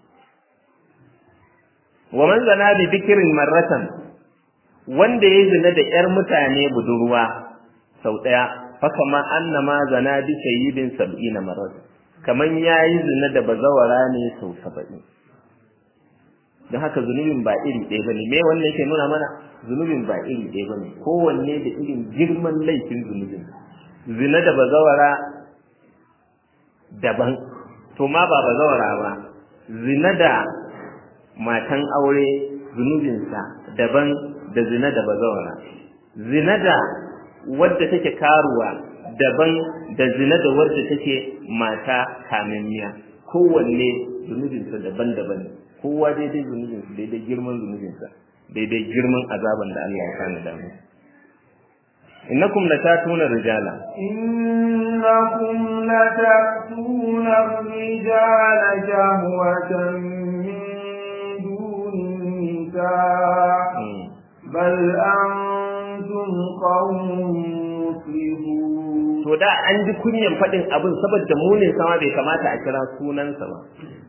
wa man zana bi bikirin marratan wanda yayi zina da yar mutane budurwa sau daya fakama annama zana bi sayyidin sab'ina marrat kaman yayi zina da bazawara ne sau 70 dan haka zunubin ba iri ɗaya bane me wannan yake nuna mana zunubin ba iri ɗaya bane kowanne da irin girman laifin zunubin zina da bazawara daban to ma ba bazawara ba zina da matan aure zunubinsa daban da zina da bazawara zina da wadda take karuwa daban da zina da wadda take mata kamammiya kowanne zunubinsa daban-daban kowa daidai zunubinsa daidai girman zunubinsa daidai girman azaban da Allah ya kana da mu innakum latatuna rijala innakum latatuna rijala shahwatan min dunin nisa bal antum qawmun muslimun to da an ji kunyan faɗin abin saboda munin sama bai kamata a kira sunansa ba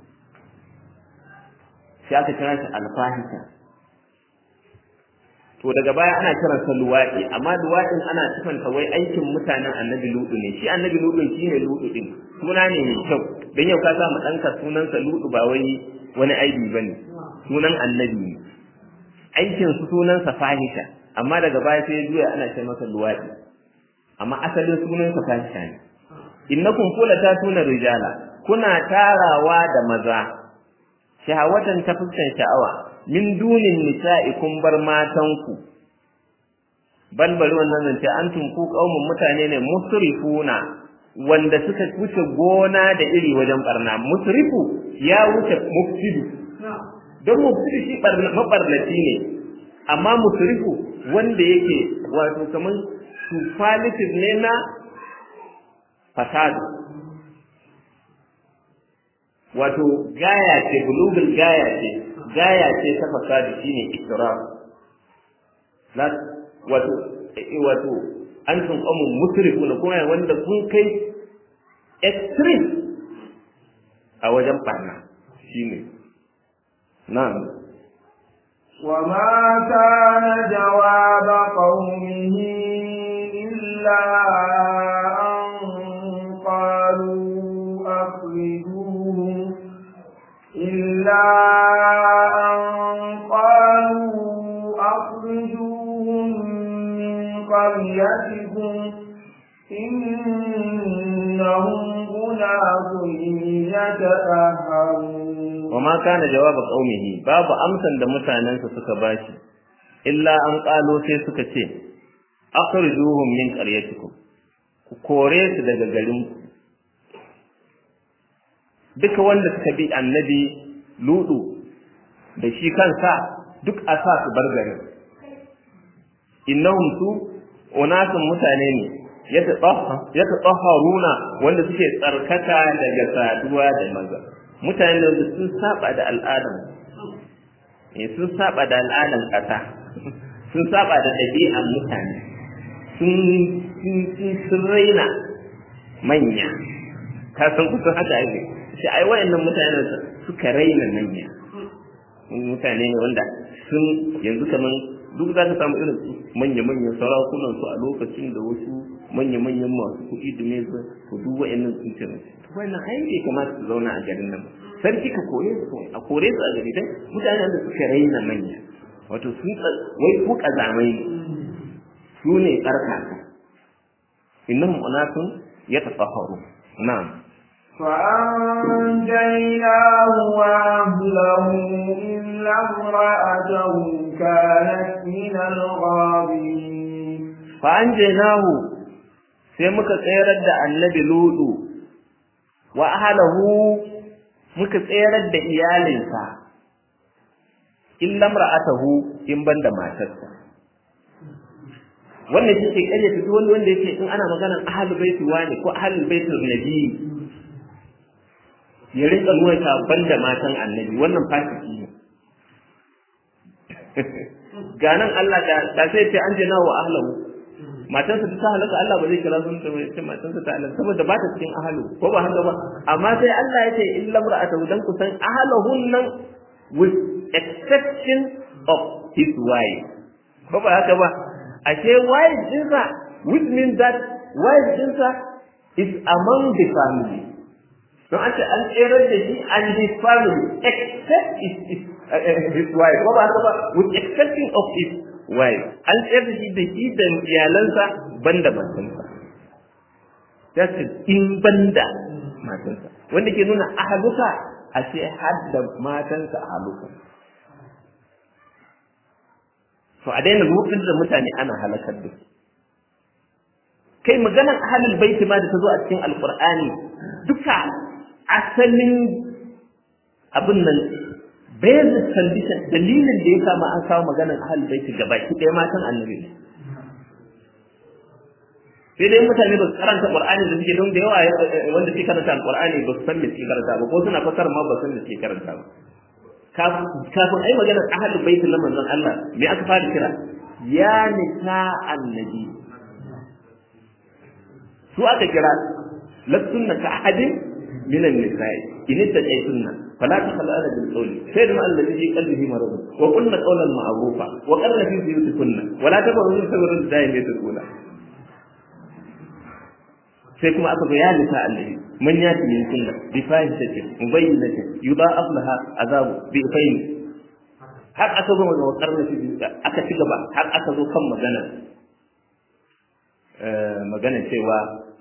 sai aka kira shi alfahisha to daga baya ana kiran sa luwaɗi amma luwaɗin ana sifanta wai aikin mutanen annabi ludu ne shi annabi ludu shi ne ludu din suna ne mai kyau don yau ka sa mu ɗanka sunansa ludu ba wai wani aibi ba ne sunan annabi ne aikin su sunansa fahisha amma daga baya sai juya ana ce masa luwaɗi amma asalin sunansa fahisha ne innakum kula ta tuna rijala kuna tarawa da maza shahawatan ta fuskan sha'awa min dunin nisa'i kun bar matanku bal bari wannan zance antum ku qaumun mutane ne musrifuna wanda suka wuce gona da iri wajen barna musrifu ya wuce mufsidu don mufsidu shi mabarnaci ne amma musrifu wanda yake wato kamar superlative ne na fasadu wato gaya ce bulugul gaya ce gaya ce ta fasadi shine israr la wato wato an tun kamun musrifu na kuma wanda kun kai extreme a wajen barna shine na'am وما كان جواب قومه إلا أن قالوا أخرجوهم إلا أن قالوا أخرجوهم من قريتكم إنهم أناس يتأهرون وما كان جواب قومه باب أمسا da mutanensa suka bashi illa an ƙalo sai suka ce akhrijuhum min qaryatikum ku kore su daga garin ku duka wanda suka bi annabi ludu da shi kansa duk a sa su bar garin innahum su unasun mutane ne ya tatahharuna wanda suke tsarkaka daga saduwa da maza mutane da sun saba da al'adan eh sun saba da al'adan kasa sun saba da ɗabi'an mutane sun sun raina manya ka san kusan haka ake shi ai wayannan mutanen suka raina manya mutane ne wanda sun yanzu kaman duk za ka samu irin manya-manyan sarakunan su a lokacin da wasu manya-manyan masu kuɗi da ne su duk wayannan sun ce wannan ai bai kamata su zauna a garin nan sarki ka kore su a kore su a gari dai mutanen da suka raina manya wato sun wai ku kazamai ne su ne tsarkaka innahum unasun yatatahharu na'am فأنجيناه وأهله إلا امرأته كانت من الغابرين فأنجيناه sai muka tsayar da annabi ludu wa ahlahu muka tsayar da iyalinsa illa mar'atahu in banda matarsa wannan shi ke kare fito wani wanda yake in ana maganar ahlul baiti wani ko ahlul baitul nabi ya rinka nuna ta banda matan annabi wannan fasiki ne ganan Allah da sai ce an je nawa ahlahu matansa ta halaka Allah ba zai kira sun ta ce matansa ta halaka saboda ba ta cikin ahlu ko ba haka ba amma sai Allah ya ce illa mar'atahu dan kusan ahlahun nan with exception of his wife ko ba haka ba ashe wife dinsa which means that wife dinsa is among the family don an ce an tsere da shi and his family except his, his, uh, his wife ko ba haka ba with exception of his wife an tsere da shi da shi da iyalansa banda matansa that's it in banda matansa wanda ke nuna ahaluka a ce har da matansa ahaluka to a daina rufin da mutane ana halakar da su kai maganar ahalul baiti ma da ta zo a cikin alqur'ani duka asalin abin nan basis condition dalilin da ya kama an kawo maganar ahalul baiti gabaki ɗaya matan annabi ne sai dai mutane ba su karanta qur'ani da suke don da yawa wanda suke karanta alqur'ani ba su san me suke karanta ba ko suna fasara ma ba su san me suke karanta ba kafin ai magana ahlul baitul na manzon Allah me aka fara kira ya nisa annabi su aka kira lastunna ka ahadin min an-nisa'i in ittaqaytunna fala takhla'na bil qawli sayyidina alladhi fi qalbihi marad wa qulna qawlan ma'rufa wa qarna fi buyutikunna wa la tabarrujna tabarruj da'imatul ula sai kuma aka ga ya nisa annabi man yati min kunna bi fahisati mubayyinati yudha'af laha azabu bi fayn har aka zo ga karna shi aka ci gaba har aka zo kan magana magana cewa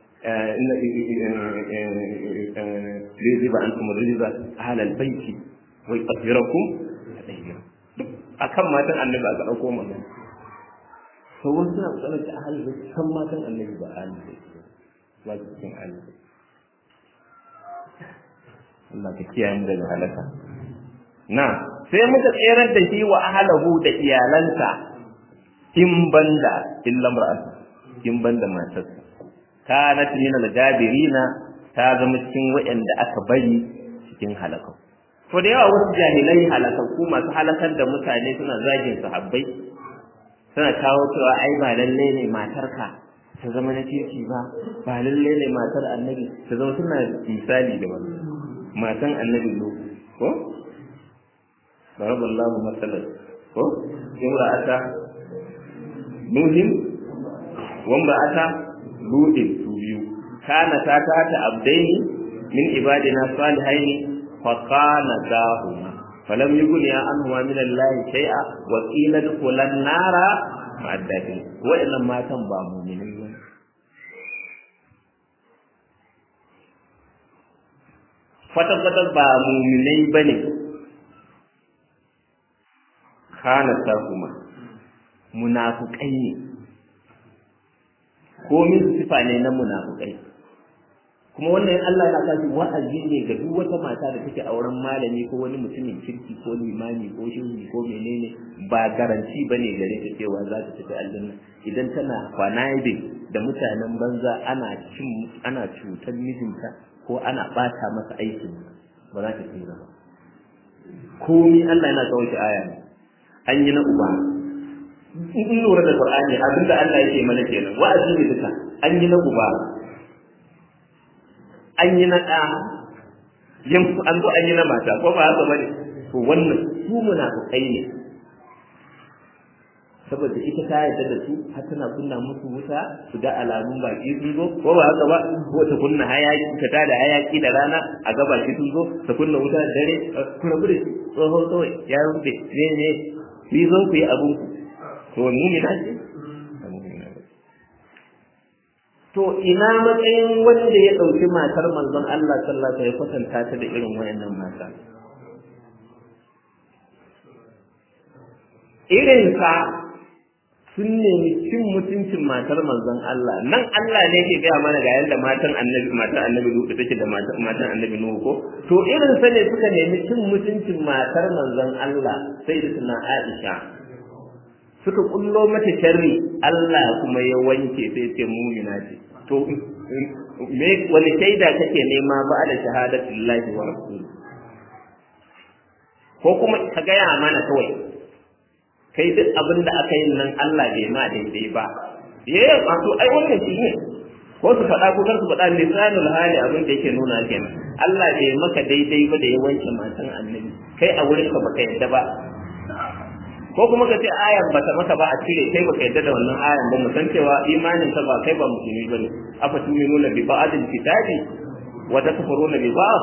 riziba an kuma riziba ahlal baiti wa yaqdirakum duk akan matan annabi aka dauko magana to wasu suna tsanar da ahlal baiti kan matan annabi ba ahlal baiti ba su cikin Allah Allah ka kiyaye mu daga halaka na sai muka tserar da shi wa ahlahu da iyalansa in banda illa mar'atu in banda matarsa kanat min al-jabirina ta zama cikin waɗanda aka bari cikin halaka to da yawa wasu jahilai halakakku masu halakar da mutane suna zagin sahabbai suna kawo cewa ai ba lalle ne matarka ta zama na kirki ba ba lalle ne matar annabi ta zama suna misali da wannan matan annabi lo ko baraballahu masalan ko imra'ata nuhin wa imra'ata ludin su biyu kana ta ta ta abdaini min ibadina salihaini fa kana dahuma falam yughniya anhuma min allahi shay'a wa qila dukhulan nara ma'addatin wa'annan matan ba mu'minin ba kwata-kwata ba muminai ba ne kanata kuma munafukai ne komin sifa ne na munafukai kuma wannan Allah ya kashi wa'azi ne ga duk wata mata da take auren malami ko wani mutumin kirki ko limami ko shehi ko menene ba garanti bane gare ta cewa za ta tafi aljanna idan tana kwanaibe da mutanen banza ana cin ana cutar mijinta ko ana bata masa aikin ba za ta tsira ba komi Allah yana kawo shi aya ne an yi na uba in lura da Qur'ani abinda Allah yake mana kenan wa'azi ne duka an yi na uba an yi na ɗa yan an zo an yi na mata ko ba haka bane to wannan su munafikai ne saboda ita ta yarda da su har tana kunna musu wuta su ga alamun baki sun zo ko ba haka ba ko ta kunna hayaki ta tada hayaki da rana a ga baki sun zo ta kunna wuta da dare ku rabu da tsoho kawai ya rufe ne ne ku zo ku yi abun ku to mumina ce to ina matsayin wanda ya ɗauki matar manzon Allah sallallahu alaihi wasallam ya kwatanta ta da irin wayannan mata irin sa sun nemi cin mutuncin matar manzon Allah nan Allah ne ke gaya mana ga yadda matan annabi matan annabi Nuhu take da matan matan annabi Nuhu ko to irin sa ne suka nemi cin mutuncin matar manzon Allah sai da suna Aisha suka kullo mata sharri Allah kuma ya wanke sai ce mumina ce to me wani shaida kake nema ba da shahadatullahi wa rasuluhu ko kuma ka gaya mana kawai kai duk abin da aka yi nan Allah bai ma daidai ba eh wato ai wannan shi ne ko su faɗa ko kar su faɗa lisanul hali abin da yake nuna kenan Allah bai maka daidai ba da ya wanke matan annabi kai a wurin ka baka yadda ba ko kuma ka ce ayan bata maka ba a cire kai baka yadda da wannan ayan ba mu san cewa imanin ka ba kai ba musulmi bane afa tuminuna bi ba'dil kitabi wa takfuruna bi ba'd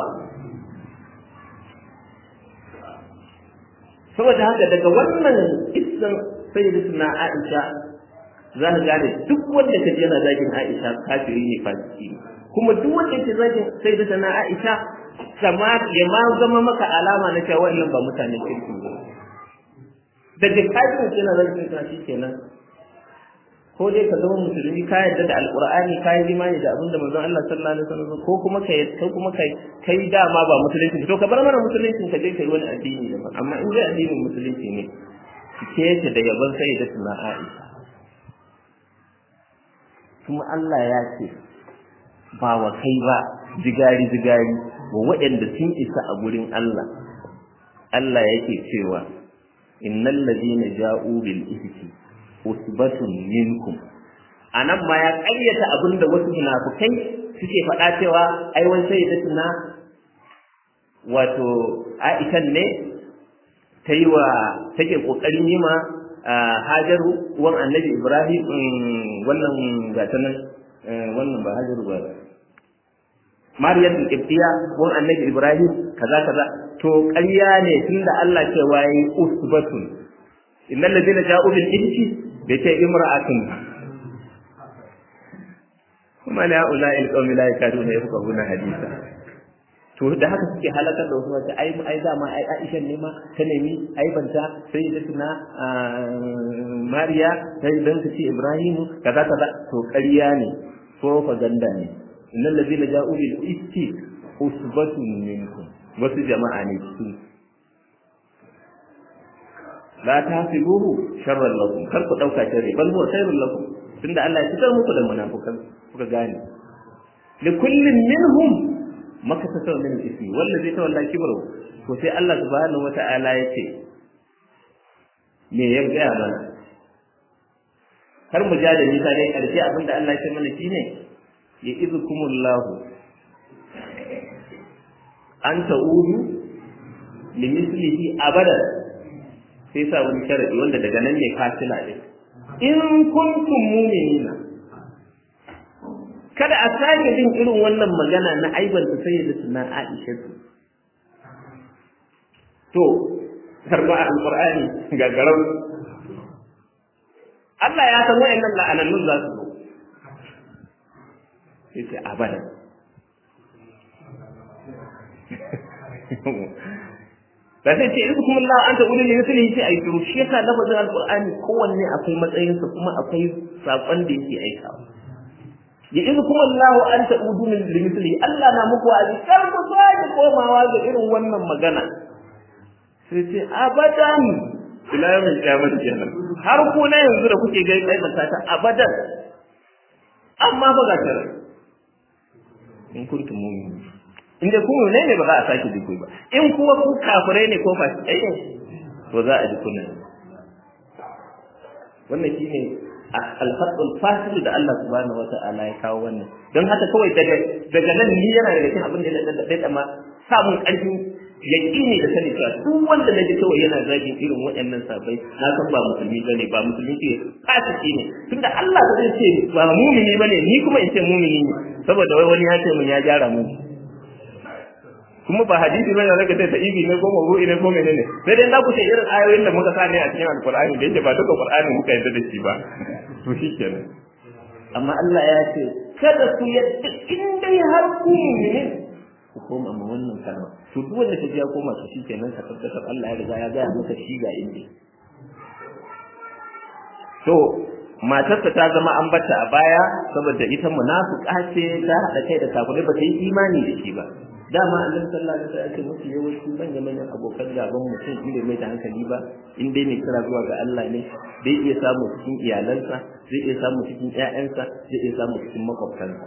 saboda haka daga wannan issan sayyidatuna Aisha za ka gane duk wanda ka yana zagin Aisha kafiri ne fasiki kuma duk wanda yake zagin sayyidatuna Aisha kama ya ma zama maka alama na cewa wannan ba mutanen kirki ba daga kafirin yana zagin ta shi kenan ko dai ka zama musulmi ka yarda da alqur'ani ka yi imani da abinda manzon Allah sallallahu alaihi wasallam ko kuma ka ko kuma kai kai dama ba musulunci to ka bar mana musulunci ka je kai wani addini daban amma in dai addinin musulunci ne ke yake da yaban sai da suna Aisha kuma Allah ya ce ba wa kai ba jigari jigari wa waɗanda sun isa a gurin Allah Allah yake cewa innal ladina ja'u bil ifki usbatun minkum anan ma ya ƙaryata abinda wasu munafukai suke faɗa cewa ai wani sai da tuna wato Aisha ne ta yi wa take kokarin yi ma Hajaru uwan Annabi Ibrahim wannan gata nan wannan ba Hajaru ba Maryam Ibtiya uwan Annabi Ibrahim kaza kaza to ƙarya ne tunda Allah cewa yi usbatun innal ladina ja'u bil ifki bai ce imra'atun kuma la ula'il qawmi la yakaduna yafqahuna hadisa to da haka suke halakar da wasu wata ai ai dama ai Aisha ne ma ta nemi ai banta sai da tuna Mariya sai dan ta ce Ibrahim kaza kaza to ƙarya ne propaganda ne innal ladina ja'u bil ifki usbatun minkum wasu jama'a ne su la tahsibuhu sharran lakum kar ku dauka sharri bal huwa khairul lakum tunda Allah ya fitar muku da munafikan kuka gane li kullin minhum makasatu min ismi wallazi tawalla kibru to sai Allah subhanahu wata'ala ya ce me ya ga mana har mu ja da nisa dai karshe abinda Allah ya ce mana shine ya izkumullahu an ta'udu limislihi abadan sai sa wani sharadi wanda daga nan ne fasila din in kuntum mu'minina kada a sake jin irin wannan magana na aibanta sayyida suna Aisha to karba alqur'ani ga garau Allah ya san wayannan la'anannun za su zo sai ce abadan ba sai ce isu kuma Allah an ta ulil misali sai ayi shiru shi yasa lafazin alqur'ani kowanne akwai matsayinsa kuma akwai sakon da yake aikawa ya izu kuma Allah an ta udu min misali Allah na muku azi kar ku sake komawa ga irin wannan magana sai ce abadan ila yawmin qiyamah kenan har ku na yanzu da kuke ga kai ta abadan amma ba ga tare in kuntum mu'minin inda ku ne ne ba za a sake jiko ba in kuwa ku kafirai ne ko fasikai ne to za a ji kunan wannan shine al-fadl fasil da Allah subhanahu wata'ala ya kawo wannan don haka kawai daga daga nan ni yana daga cikin abin da da da ma samun karfin yaqini da sani cewa duk wanda naji kawai yana zagin irin waɗannan sabai na san ba musulmi bane ba musulmi ke fasiki ne tunda Allah ba zai ce ba mumini bane ni kuma in ce mumini ne saboda wai wani ya ce mun ya gyara mu kuma ba hadisi bane zaka ce ibi ne ko mawdu'i ne ko menene sai dai za ku ce irin ayoyin da muka sani a cikin alqur'ani da yake ba duka qur'ani muka yadda da shi ba to shikenan amma Allah ya ce kada ku yadda in dai har ku mu'minin ku koma ma wannan kalma to duk wanda kaji ya koma to shikenan ka tabbatar Allah ya riga ya ga maka shi ga inda to matarsa ta zama an bata a baya saboda ita munafiqa ce ta hada kai da kafirai ba ta yi imani da shi ba dama annabi sallallahu alaihi wasallam ya musu yawanci manya manyan abokan gaban mutum in bai mai da hankali ba in dai mai kira zuwa ga Allah ne zai iya samu cikin iyalansa zai iya samu cikin ƴaƴansa zai iya samu cikin makwabtansa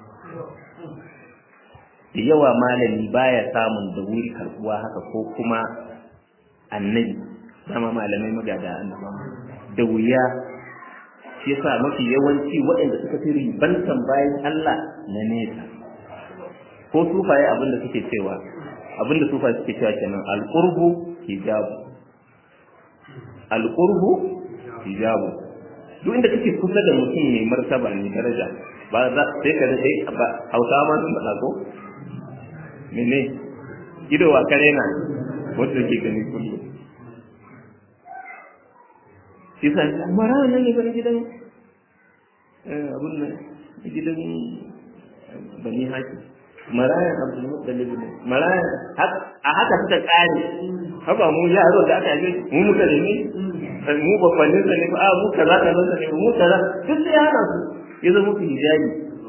da yawa malami baya samun da wuri karbuwa haka ko kuma annabi dama malamai magada annaba da wuya shi yasa mafi yawanci waɗanda suka fi ribantan bayan Allah na nesa ko sufaye abinda suke cewa abinda sufaye suke cewa kenan alqurbu hijabu alqurbu hijabu duk inda kake kusa da mutum mai martaba mai daraja ba za sai ka dai ba hausa ma sun faɗa ko mene ido wa kare na wanda ke gani kullum shi sa mara nan ne bane gidan abun nan gidan bani hakim marayan abdul muttalib ne marayan a haka suka kare haba mu yaro da aka yi mu muka da ni mu babbanin sa ne ba mu kaza kaza sa ne mu kaza duk sai hana su ya zama muku hijabi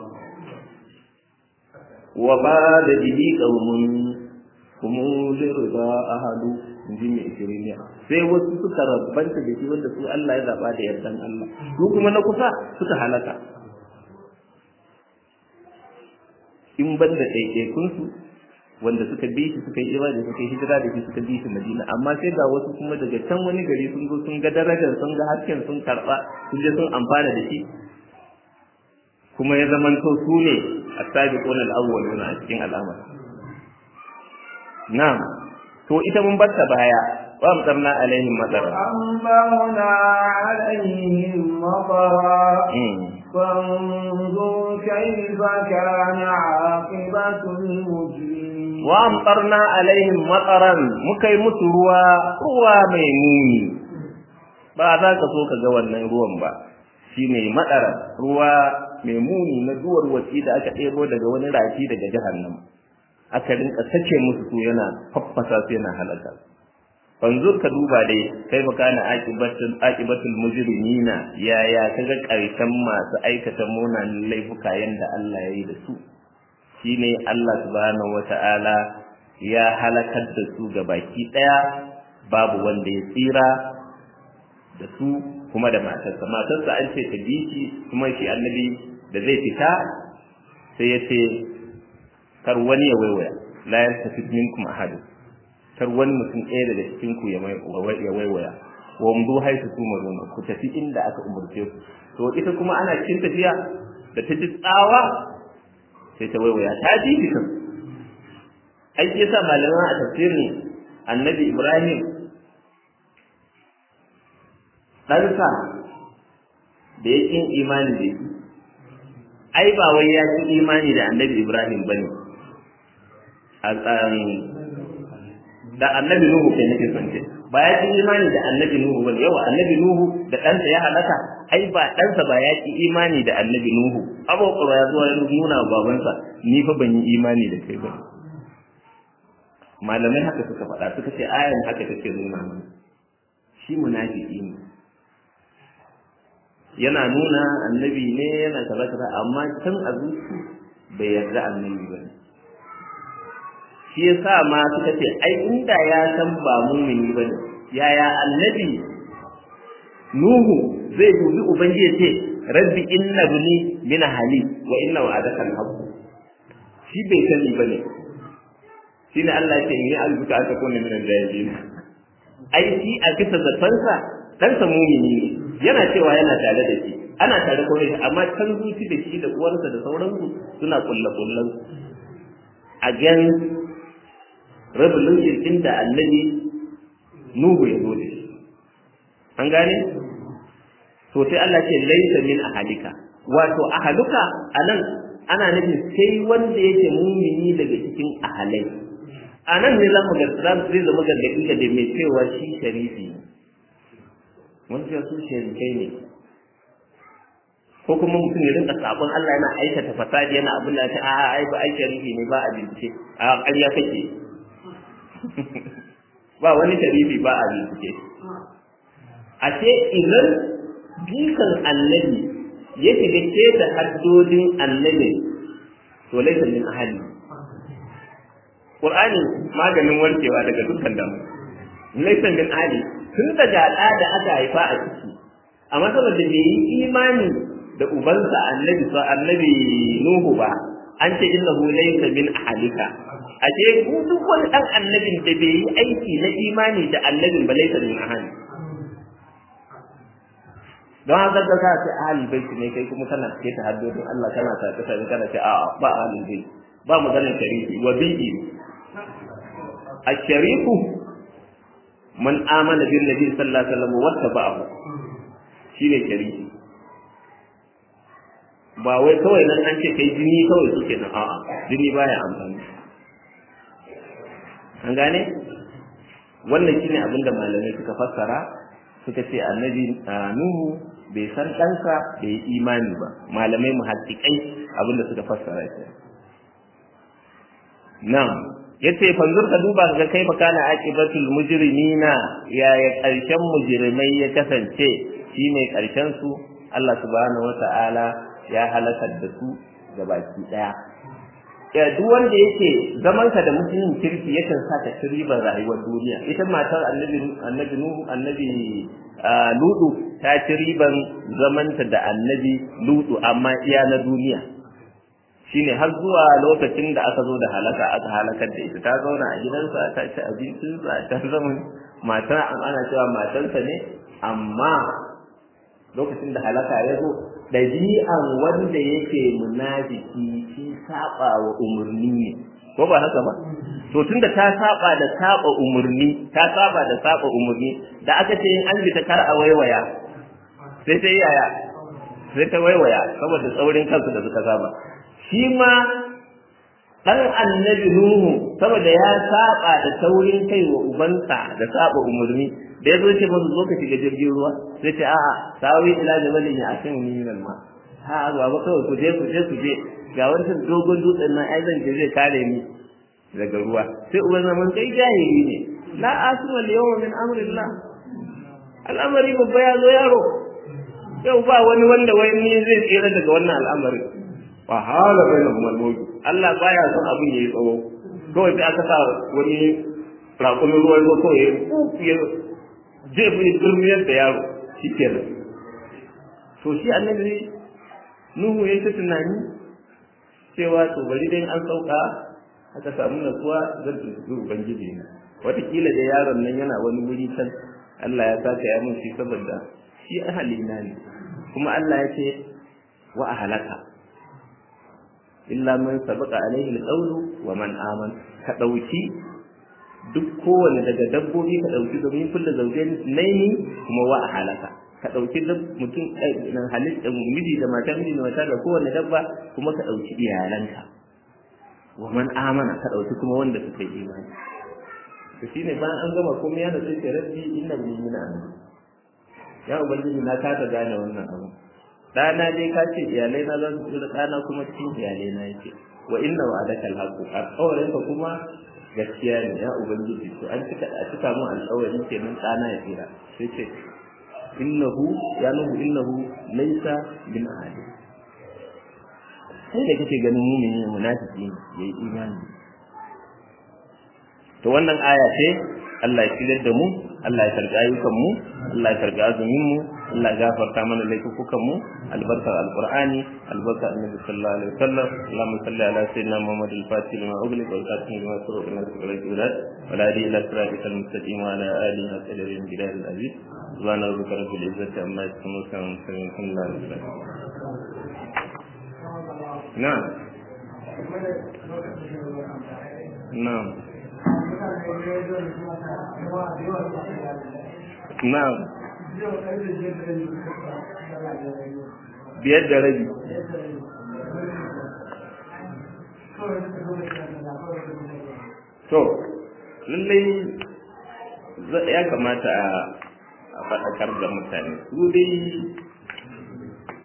wa ba da bihi qaumun kuma lirda ahadu inji mai ishiriniya sai wasu suka rabbanta da shi wanda su Allah ya zaba da yardan Allah su kuma na kusa suka halaka in ban da ɗaiɗaikunsu wanda suka bi shi suka yi ibada suka yi hijira da shi suka bi shi Madina amma sai ga wasu kuma daga can wani gari sun zo sun ga darajar sun ga hasken sun karɓa sun je sun amfana da shi kuma ya zaman to su ne as-sabiqun al-awwalun a cikin al'amar na'am to ita mun batta baya wa amtarna alaihim madara أنبغنا عليهم مطرا فانظر كيف كان عاقبة المجرمين wa amtarna alaihim mataran muka yi musu ruwa ruwa mai muni ba za ka so ka ga wannan ruwan ba shine madara ruwa mai muni na duwar wasi da aka ɗebo daga wani rafi daga jahannam aka rinka sake musu su yana faffasa su yana halaka fanzur ka duba dai kai makana aqibatul aqibatul mujrimina yaya kaga karshen masu aikata munanan laifuka yanda Allah ya yi da su shine Allah subhanahu wata'ala ya halakar da su ga baki daya babu wanda ya tsira da su kuma da matarsa matarsa an ce ta bi shi kuma shi annabi da zai fita sai ya ce kar wani ya waiwaya la yastafid minkum ahad kar wani mutum ɗaya daga cikin ku ya waiwaya wa mdu haitu tumaruna ku tafi inda aka umurce ku to ita kuma ana cikin tafiya da ta ji tsawa sai ta waiwaya ta ji kan ai shi yasa malaman a tafsirin annabi ibrahim ɗansa da ya ƙin imani da shi ai ba wai ya ƙi imani da annabi ibrahim ba ne da annabi nuhu kai nake son ce ba ya ƙi imani da annabi nuhu ba yawa annabi nuhu da ɗansa ya halaka ai ba ɗansa ba ya ƙi imani da annabi nuhu abubuwa ya zuwa ya nuna wa babansa ni fa ban yi imani da kai ba malamai haka suka faɗa suka ce ayan haka take nuna mana shi munafiki ne yana nuna annabi ne yana kaza kaza amma can a zuci bai yarda annabi ba shi yasa ma suka ce ai inda ya san ba mumini ba ne yaya annabi nuhu zai dubi ubangiji ce rabbi inna buni min hali wa inna wa'adaka al-haqq shi bai sani ba ne shine Allah ya ce in yi albuka aka kone min al-jahilin ai shi a bisa zafansa ɗansa mumini ne yana cewa yana tare da shi ana tare kawai amma can zuci da shi da uwarsa da sauransu suna kulle kullen a gan revolution din da annabi nuhu ya zo da shi an gane to sai Allah ce laisa min ahalika wato ahaluka anan ana nufin sai wanda yake mumini daga cikin ahalai a nan ne za mu ga zai zama gargaɗi ga da mai cewa shi sharifi wani cewa su sharifai ne ko kuma mutum ya rinka sabon Allah yana aikata fasadi yana abin da ta a ai ba ai sharifi ne ba a bincike a ƙarya kake ba wani sharifi ba a bincike a ce idan bikan annabi ya shiga keta haddodin annabi to laifin min ahali Qur'ani maganin warkewa daga dukkan damu. Laifin bin Ali tun daga ɗa da aka haifa a ciki, amma saboda bai yi imani da ubansa annabi sa annabi Nuhu ba, an ce innahu laysa min ahlika. A ce ku duk wani ɗan annabin da bai yi aiki na imani da annabin ba laysa min ahli. Don haka da ka ce ahli baiti ne kai kuma kana ce ta haddodin Allah kana ta kasa kana ce a'a ba ahli baiti. ba maganar sharifi wa bi'i الشريف من آمن بالنبي صلى الله عليه وسلم واتبعه shine sharifi ba wai kawai nan an ce kai jini kawai suke nan a'a jini baya amfani an gane wannan shine abinda malamai suka fassara suka ce annabi nuhu bai san ɗansa bai yi imani ba malamai muhaddiƙai abinda suka fassara shi Na'am, yace fanzur ka duba ga kai fa kana aqibatul mujrimina ya ya karshen mujrimai ya kasance shine karshen su Allah subhanahu wata'ala ya halakar da su gabaki daya ya duk wanda yake zaman ka da mutumin kirki yakan sa ka ci ribar rayuwar duniya ita matar annabi annabi nuhu annabi ludu ta ci riban zamanta da annabi ludu amma iya na duniya shine har zuwa lokacin da aka zo da halaka aka halakar da ita ta zauna a gidansa ta ci abincinsa ta zama matar ana cewa matarsa ne amma lokacin da halaka ya zo ɗabi'an wanda yake munafiki shi saba wa umarni ne ko ba haka ba to tunda ta saba da saba umarni ta saba da saba umarni da aka ce in an bi ta kar a waiwaya sai ta yaya sai ta waiwaya saboda tsaurin kansu da suka saba shi ma ɗan annabi Nuhu saboda ya saba da taurin kai wa ubansa da saba umarni da ya zo ce masa zo ka shiga jirgin ruwa sai ce a'a sawi ila jabalin ya asin ni min ma ha ba ba kawai ku je ku je ku je ga wancan dogon dutsen nan ai zan je zai kare ni daga ruwa sai uban zaman kai jahili ne la asma al yawma min amrillah al'amari babba ya zo yaro yau ba wani wanda wai ni zai tsira daga wannan al'amari fa hala bainahum al-mawt Allah baya son abin yayi tsawo kawai sai aka sa wani raƙumin ruwa ko kawai ya ya jefi durmiyar da yaro shikenan to shi annabi Nuhu ya ta tunani cewa to bari dai an sauka aka samu natsuwa zan tuntuɓi ubangiji na wataƙila da yaron nan yana wani wuri can Allah ya saka ya mun shi saboda shi ahalina ne kuma Allah ya ce wa ahalaka illa man sabaqa alaihi alqawlu wa man aman ka dauki duk kowane daga dabbobi ka dauki domin kullu zawjain naini kuma wa ahalaka ka dauki mutum nan halitta miji da mata miji da mata da kowane dabba kuma ka dauki iyalanka wa man amana ka dauki kuma wanda suka yi imani to shine bayan an gama komai ya da sai rabbi inna bi min amin ya ubangiji na ka ta gane wannan abu dana dai ka ce iyalai na zan tsira dana kuma cikin iyalai na yake wa inna wa'adaka alhaqu alqawlin ka kuma gaskiya ne ya ubangiji to an cika a cika mu alƙawari kenan dana ya tsira sai ce innahu ya nuhu innahu laysa bin ahadi sai da kake ganin mumini ne munafiki ne yayi imani to wannan aya ce Allah ya shigar da mu Allah ya karɓi ayyukan mu Allah ya karɓi azumin mu Allah ya gafarta mana laifukan mu albarkar alqur'ani albarkar annabi sallallahu alaihi wasallam Allahumma salli ala sayyidina Muhammad al-Fatih lima ughliq wal khatim lima sabaq ila siratil wa la ilaha illa siratal mustaqim wa ala alihi wa sahbihi bidal aziz subhana rabbika rabbil izzati amma yasifun wa salamun alal mursalin na'am na'am Na'am. Biyar da rabi. To, lallai ya kamata a faɗakar da mutane. Su dai